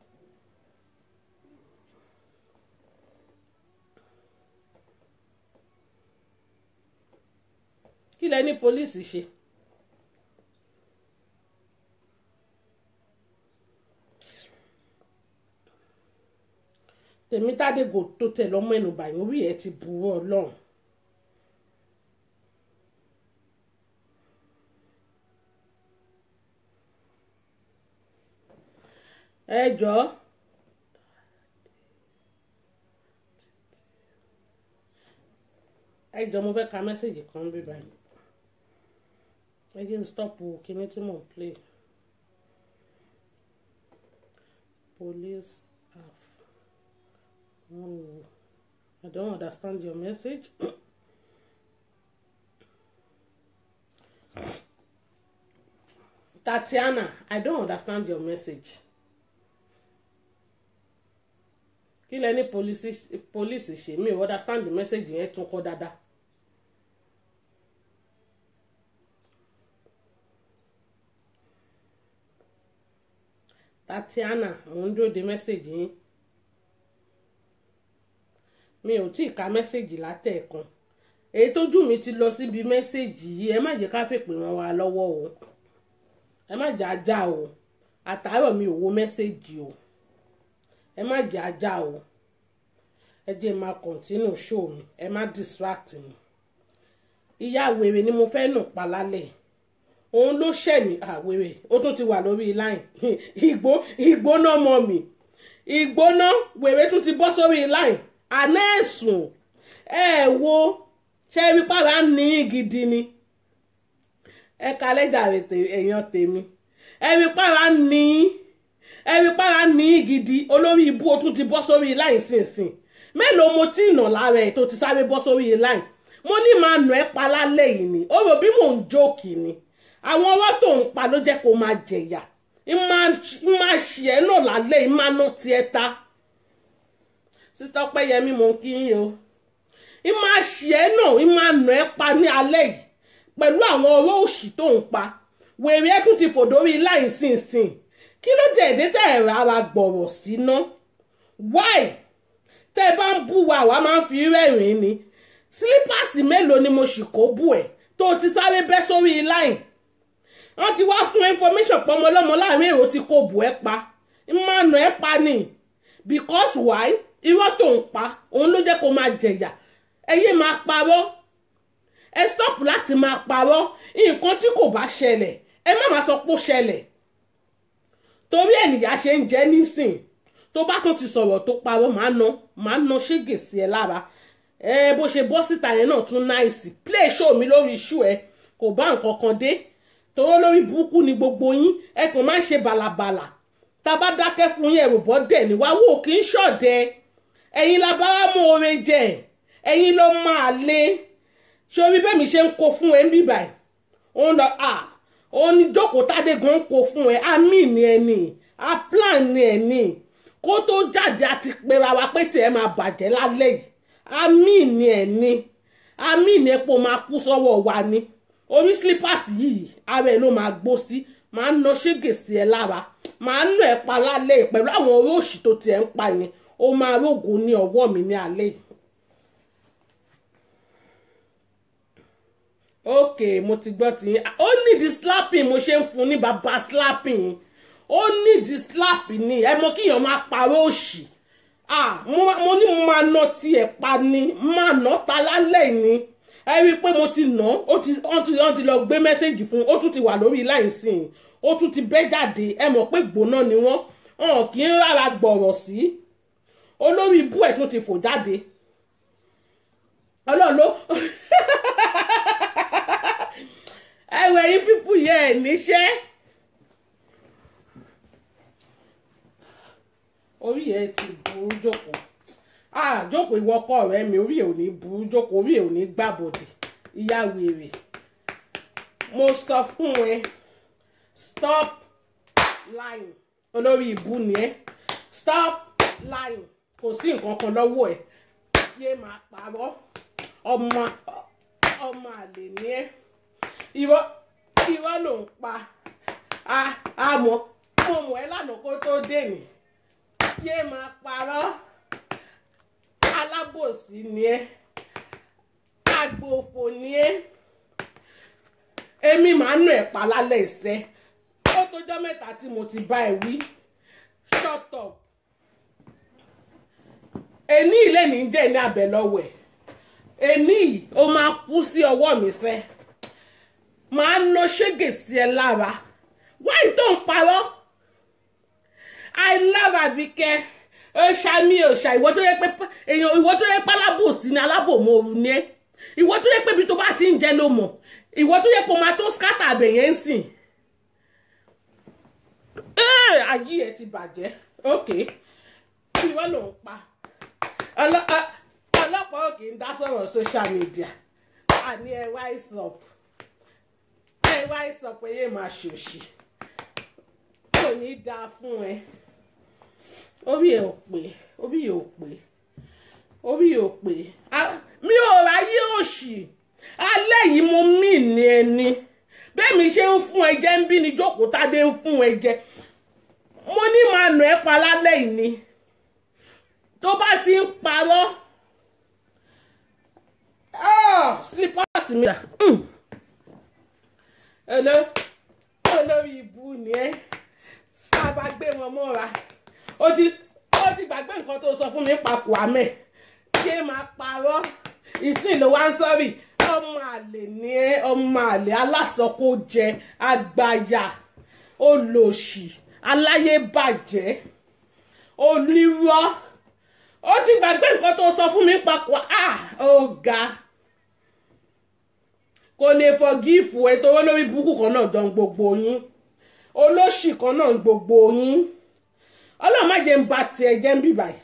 kí lẹ ní pólíìsì ṣe. tèmi tádé gòdò tó tẹ̀ lọ́mọ ẹnu bàyìn orí ẹ ti burú ọlọ́run. ẹ jọ̀ọ́ ẹ jọ̀ọ́ mo fẹ́ ka mẹ́sẹ̀gì kan bí báyìí ẹ jẹ́ n stop o kíní tí mò ń play police have one wo I don't understand your message. Tatiana, I don't understand your message. kí lẹ ní police ṣe mi ò understand the message yẹn tún kọ dáadáa. Tatiana mo ń dúró de message yín mi ò tí ì ka message látẹ̀ẹ̀kan èyí tójú mi ti lọ síbi message yìí ẹ má jẹ́ ká fèpè wọn wá lọ́wọ́ o ẹ má jẹ́ ajá o àtàárọ̀ mi ò wo mẹ́sẹ̀gì o ẹ má jẹ́ ajá o ẹ jẹ́ máa kọ̀ntínú show mi ẹ má distract mi ìyá wèrè ni mo fẹ́ nù pa lálẹ́ òun ló ṣẹ̀ mí àwèrè ó tún ti wà lórí line ìgbó ìgbóná mọ́ mi ìgbóná wèrè tún ti bọ́ sórí line àná ẹ̀sùn ẹ wo ṣé ibi pàrọ̀ á ní gidi ni ẹ ka lẹ́jà èèyàn tèmi ẹ̀rí pàrà ní ẹ̀rí pàrà ní gidi olórí ibú o tún ti bọ́ sórí láì sínsìn mélòó mo tí ìnà lára ẹ̀ tó ti sáré bọ́ sórí láì mo ní máa nà ẹ́ pa lálẹ́ yìí ni ó rò bí mò ń jókì ni àwọn ọwọ́ tó ń pa ló jẹ́ kó máa jẹ̀yà ń máa ṣì ẹ́ náà lálẹ́ yìí máa ná tiẹ̀ ta sísá Ọpẹ́yẹmí mò ń kí yín o ń máa ṣì ẹ́ náà ń máa nà ẹ́ pa ní alẹ́ yìí pẹ̀lú àwọn ọ̀rọ̀ òṣì tó ń pa wèrè ẹ̀ tún ti fòdórí láì sínsìn kí ló dé èdè tẹ́ ẹ̀ rárá gbọ̀rọ̀ síná why tẹ́ ẹ bá ń bú wa àwa máa ń fi rẹ́rìn-ín ni sílípàsì mélòó ni mo sì kó bù ẹ̀ tó ti sáré bẹ́ sórí láì wọ́n ti wá fún information pọ́nmọ́ ọlọ́mọ láàrin èrò tí kò bù ẹ́ pa ìmọ̀nà ẹ̀ pa ni because why irọ́ tó ń pa òun ló jẹ́ kó máa jẹ̀yà ẹ yé máa parọ́ ẹ stop láti máa parọ́ nǹkan tí kò bá ṣẹlẹ̀ ẹ má máa sọ pé ó ṣẹlẹ̀ torí ẹnìyà ṣe ń jẹ́ nísìn tó bá tún ti sọ̀rọ̀ tó parọ́ máa ná máa ná ṣégè sí ẹ lára ẹ bó ṣe bọ́ síta yẹn náà tún náìsì play show mi lórí iṣu ẹ kò bá nǹkan kan dé toró lórí burúkú ni gbogbo yín ẹ kàn máa ń ṣe bàlàbàlà tá a bá dákẹ́ fún yín ẹ̀rù bọ́ dẹ̀ ní wá wò kí n ṣọ̀dẹ ẹ̀yin la bá wá mú oore jẹ ẹ̀yin ló máa lé sórí bẹ́ẹ̀ mi ṣe ń kó fún ẹ ń bíbà ẹ̀ òun lọ à òun ní jókòó tádé gan ń kó fún ẹ àmì ni ẹ ní a plan ni ẹ ní kó tó jáde àti pera wa pé tiẹ̀ máa bàjẹ́ lálẹ́ yìí àmì ni ẹ ní àmì ni ẹ pò máa kú sọ́wọ́ wa ni orí slippers yìí ara ẹ ló máa gbó sí máa ń ná ṣégè sí ẹ lára máa ń nà ẹ pa lálẹ́ yìí pẹ̀lú àwọn orí òṣì tó tiẹ̀ ń pa yẹn ó máa rógùn ní ọwọ́ mi ní alẹ́ yìí. ok mo ti gbọ́ tí ó nídìí slapping mo ṣe ń fún ní bàbá slapping ó nídìí slapping ni ẹ mọ kíyàn máa parọ́ òṣì ah mo ní mo máa ná tiẹ̀ pa ni máa ná ta lálẹ́ ni ẹ rí i pé mo ti ná ó ti wọ́n ti wọ́n ti lọ gbé mẹ́sẹ̀gì fún ó tún ti wà lórí láì sìn ó tún ti bẹ́ jáde ẹ mọ̀ pé gbóná ni wọ́n hàn kí n rárá gbọ̀rọ̀ sí olórí ibú ẹ̀ tún ti fò jáde ọlọ́run ló ẹwẹ yín pípù yẹ ẹ níṣẹ́ orí ẹ ti burú jókòó ah jókòó ìwọ ọkọ rẹ mi orí ẹ ò ní burú jókòó orí ẹ ò ní gbàbọdè ìyá wèrè mo sọ fún ẹ stop lying olórí ìbú ni ẹ stop lying kò sí nǹkan kan lọ́wọ́ ẹ yé máa parọ́ ọmọ ọmọ àlè ni ẹ irọ́ irọ́ ló ń pa àmọ́ mo mọ̀ ẹ́ lánàá kó tó dé ní yé máa parọ́ alábòsí ni ẹ́ agbófo ni ẹ́ èmi máa ń nà ẹ́ pa lálẹ́ ìṣẹ́ ó tójọ́ mẹ́ta tí mo ti bá ẹ wí shut up èní ilé ní jẹ́ ní abẹ lọ́wọ́ ẹ̀ èní yìí ó máa kú sí ọwọ́ mi sẹ́ máa ń lo ṣégè sí ẹ lára wáyé tó ń parọ́ i àbíkẹ́ ó ṣàmì òṣà ìwọ tó yẹ pé èèyàn ìwọ tó yẹ pé alábòsí ni alábòmọ̀ọ́rù ni ẹ́ ìwọ tó yẹ pé ibi tó bá ti ń jẹ ló mọ̀ ìwọ tó yẹ pé o máa tó skátà àbẹ̀yẹn ń sìn ayé ẹ ti bàjẹ́ ok ìwọ ló ń pa ọlọ́pàá ò kì í dá sọ̀rọ̀ social media àní ẹ wise up ẹ wise up ẹ yé máa ṣòṣì kò ní í dáa fún ẹ orí ẹ ò pé orí ẹ ò pé orí ẹ ò pé mi ò ráyé òṣì alẹ́ yìí mo mí ní ẹni bẹ́ẹ̀ mi ṣe ń fún ẹ jẹ ń bí ni jókòó tádé ń fún ẹ jẹ mo ní máa nà ẹ́ pa lálẹ́ yìí ni tó bá ti ń parọ́ slippers mi rà olórí ibu ni ẹ sábà gbé wọn mọ́ra ó ti ó ti gbàgbé nǹkan tó sọ fún mi papò àmẹ́ ṣé máa parọ́ ìsìn ló wá ń sọ́rí ọmọ àlè ni ẹ ọmọ àlè alásọkó jẹ àgbàyà olòṣì aláyébàjẹ́ onírọ́ ó ti gbàgbé nǹkan tó sọ fún mi papọ̀ ah ó ga kò lè fọgífù ẹ tó lórí burúkú kan náà jọ ń gbogbo yín olóṣì kan náà ń gbogbo yín ọlọ́run má jẹ́ ń ba tiẹ̀ jẹ́ ń bì báyìí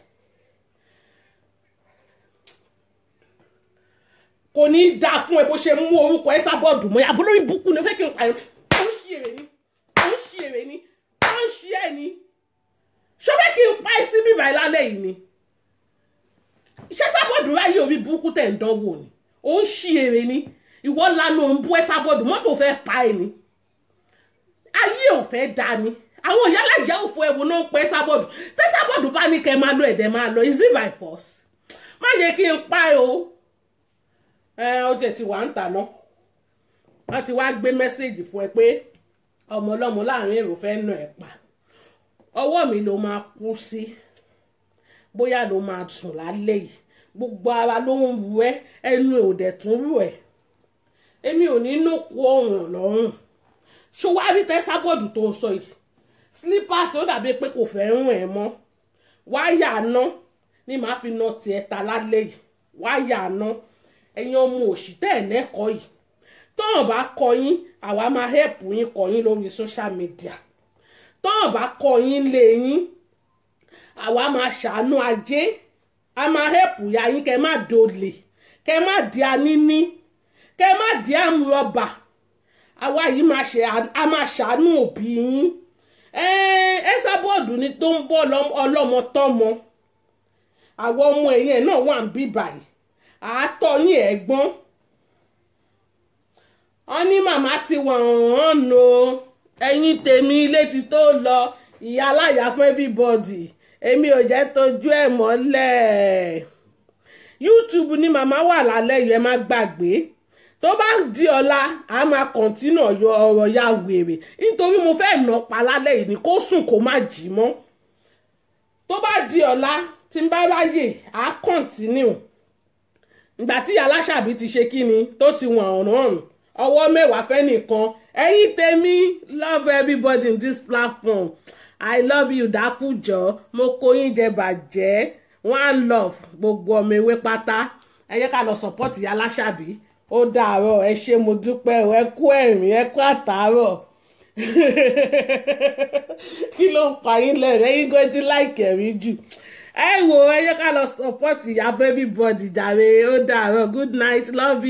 kò ní í dáa fún ẹ bó ṣe mú orúkọ ẹ sábọ̀dù mọ́ àbúrò lórí burúkú ni ó fẹ́ kí n pààyàn ó ń ṣí èrè ni ó ń ṣí èrè ni ó ń ṣí ẹ̀ ni ṣó fẹ́ kí n pa ẹ́ sí bíbá ẹ lálẹ́ yìí ni ṣé sábọ̀dù ráyè orí burúkú tẹ̀ ń dánwò ni ó ń ṣí èrè ni ìwọ lanu ń bú ẹ sábọ̀dù mọ́tò fẹ́ pa ẹ ni ayé ò fẹ́ da ni àwọn ìyálà ìyá òfò ẹ̀wò náà ń pẹ́ sábọ̀dù tẹ́ sábọ̀dù bá ní kẹ́ máa lọ ẹ̀dẹ̀ máa lọ is it by force má yẹ kí n pa ẹ o ẹ ó jẹ ti wà ń tà náà wọ́n ti wá gbé mẹ́sẹ̀gì fún ẹ pé ọmọ ọlọ́mọ láàrin èrò fẹ́ nà ẹ̀ pa ọwọ́ mi ló máa kú sí bóyá ló máa sùn lálẹ́ yìí gbogbo ara ló ń ru ẹ ẹnu ò dẹ̀ tún rù ẹ èmi ò ní nókù ọ̀ràn lọ́rùn ṣó wá rí tẹ́sábọ̀dù tó sọ yìí slippers ó dàbí pé kò fẹ́ rún ẹ mọ́ wáyà ná ni màá fi na tiẹ̀ ta lálẹ́ yìí wáyà ná ẹ̀yin ọmọ òṣì tẹ́ ẹ̀ lẹ́kọ̀ọ́ yìí tọ́hàn bá kọ yín àwa máa hẹ́pù yín kọ yín lórí social media tọ́hàn bá kọ yín lé yín àwa máa ṣàánú ajé a máa hẹ́pù ya yín kẹ́ má dolè kẹ́ má di aníní kẹ́ má di àmúrọ̀bà àwa yìí máa ṣe a máa ṣàánú òbí yín ẹ sábọ́ọ̀dù ni tó ń bọ́ ọlọ́mọ tọ́mọ àwọn ọmọ ẹ̀yìn ẹ̀ náà wà ń bí báyìí àátọ́ yín ẹ̀gbọ́n wọ́n ní màmá ti wọ̀n hàn nù ẹ̀yin tèmi ilé ti tó lọ ìyá aláya fún everybody èmi ò jẹ́ tójú ẹ̀ mọ́lẹ̀ YouTube ni màmá wà lálẹ́ yìí ẹ má gbàgbé tó bá di ọ̀la a máa kọ̀ntínú ọ̀rọ̀ ya wèrè nítorí mo fẹ́ nà pa lálẹ́ yìí ni kó sùn kó má jí mọ́ tó bá di ọ̀la tí n bá ráyè á kọ̀ntínú ìgbà tí aláṣàbí ti ṣe kí ni tó ti wọ̀n ọ̀rùn ọ̀rùn ọwọ́ mẹ́wàá fẹ́ nìkan ẹ̀yin tèmi love everybody in this platform i love you dákújọ mo kó yín jẹ bàjẹ́ one love gbogbo ọmọ ewé pátá ẹ jẹ́ ká lọ support ìyá aláṣàbí ó dàárọ̀ ẹ ṣé mo dúpẹ́ o ẹ kú ẹ̀rín ẹ kú àtàárọ̀ kí ló ń pa yín lẹ́rìn ẹ̀yin gan ti láìkẹ̀ rí jù ẹ wò ẹ jẹ́ ká lọ support ìyá everybody jàre ó dàárọ̀ good night love you.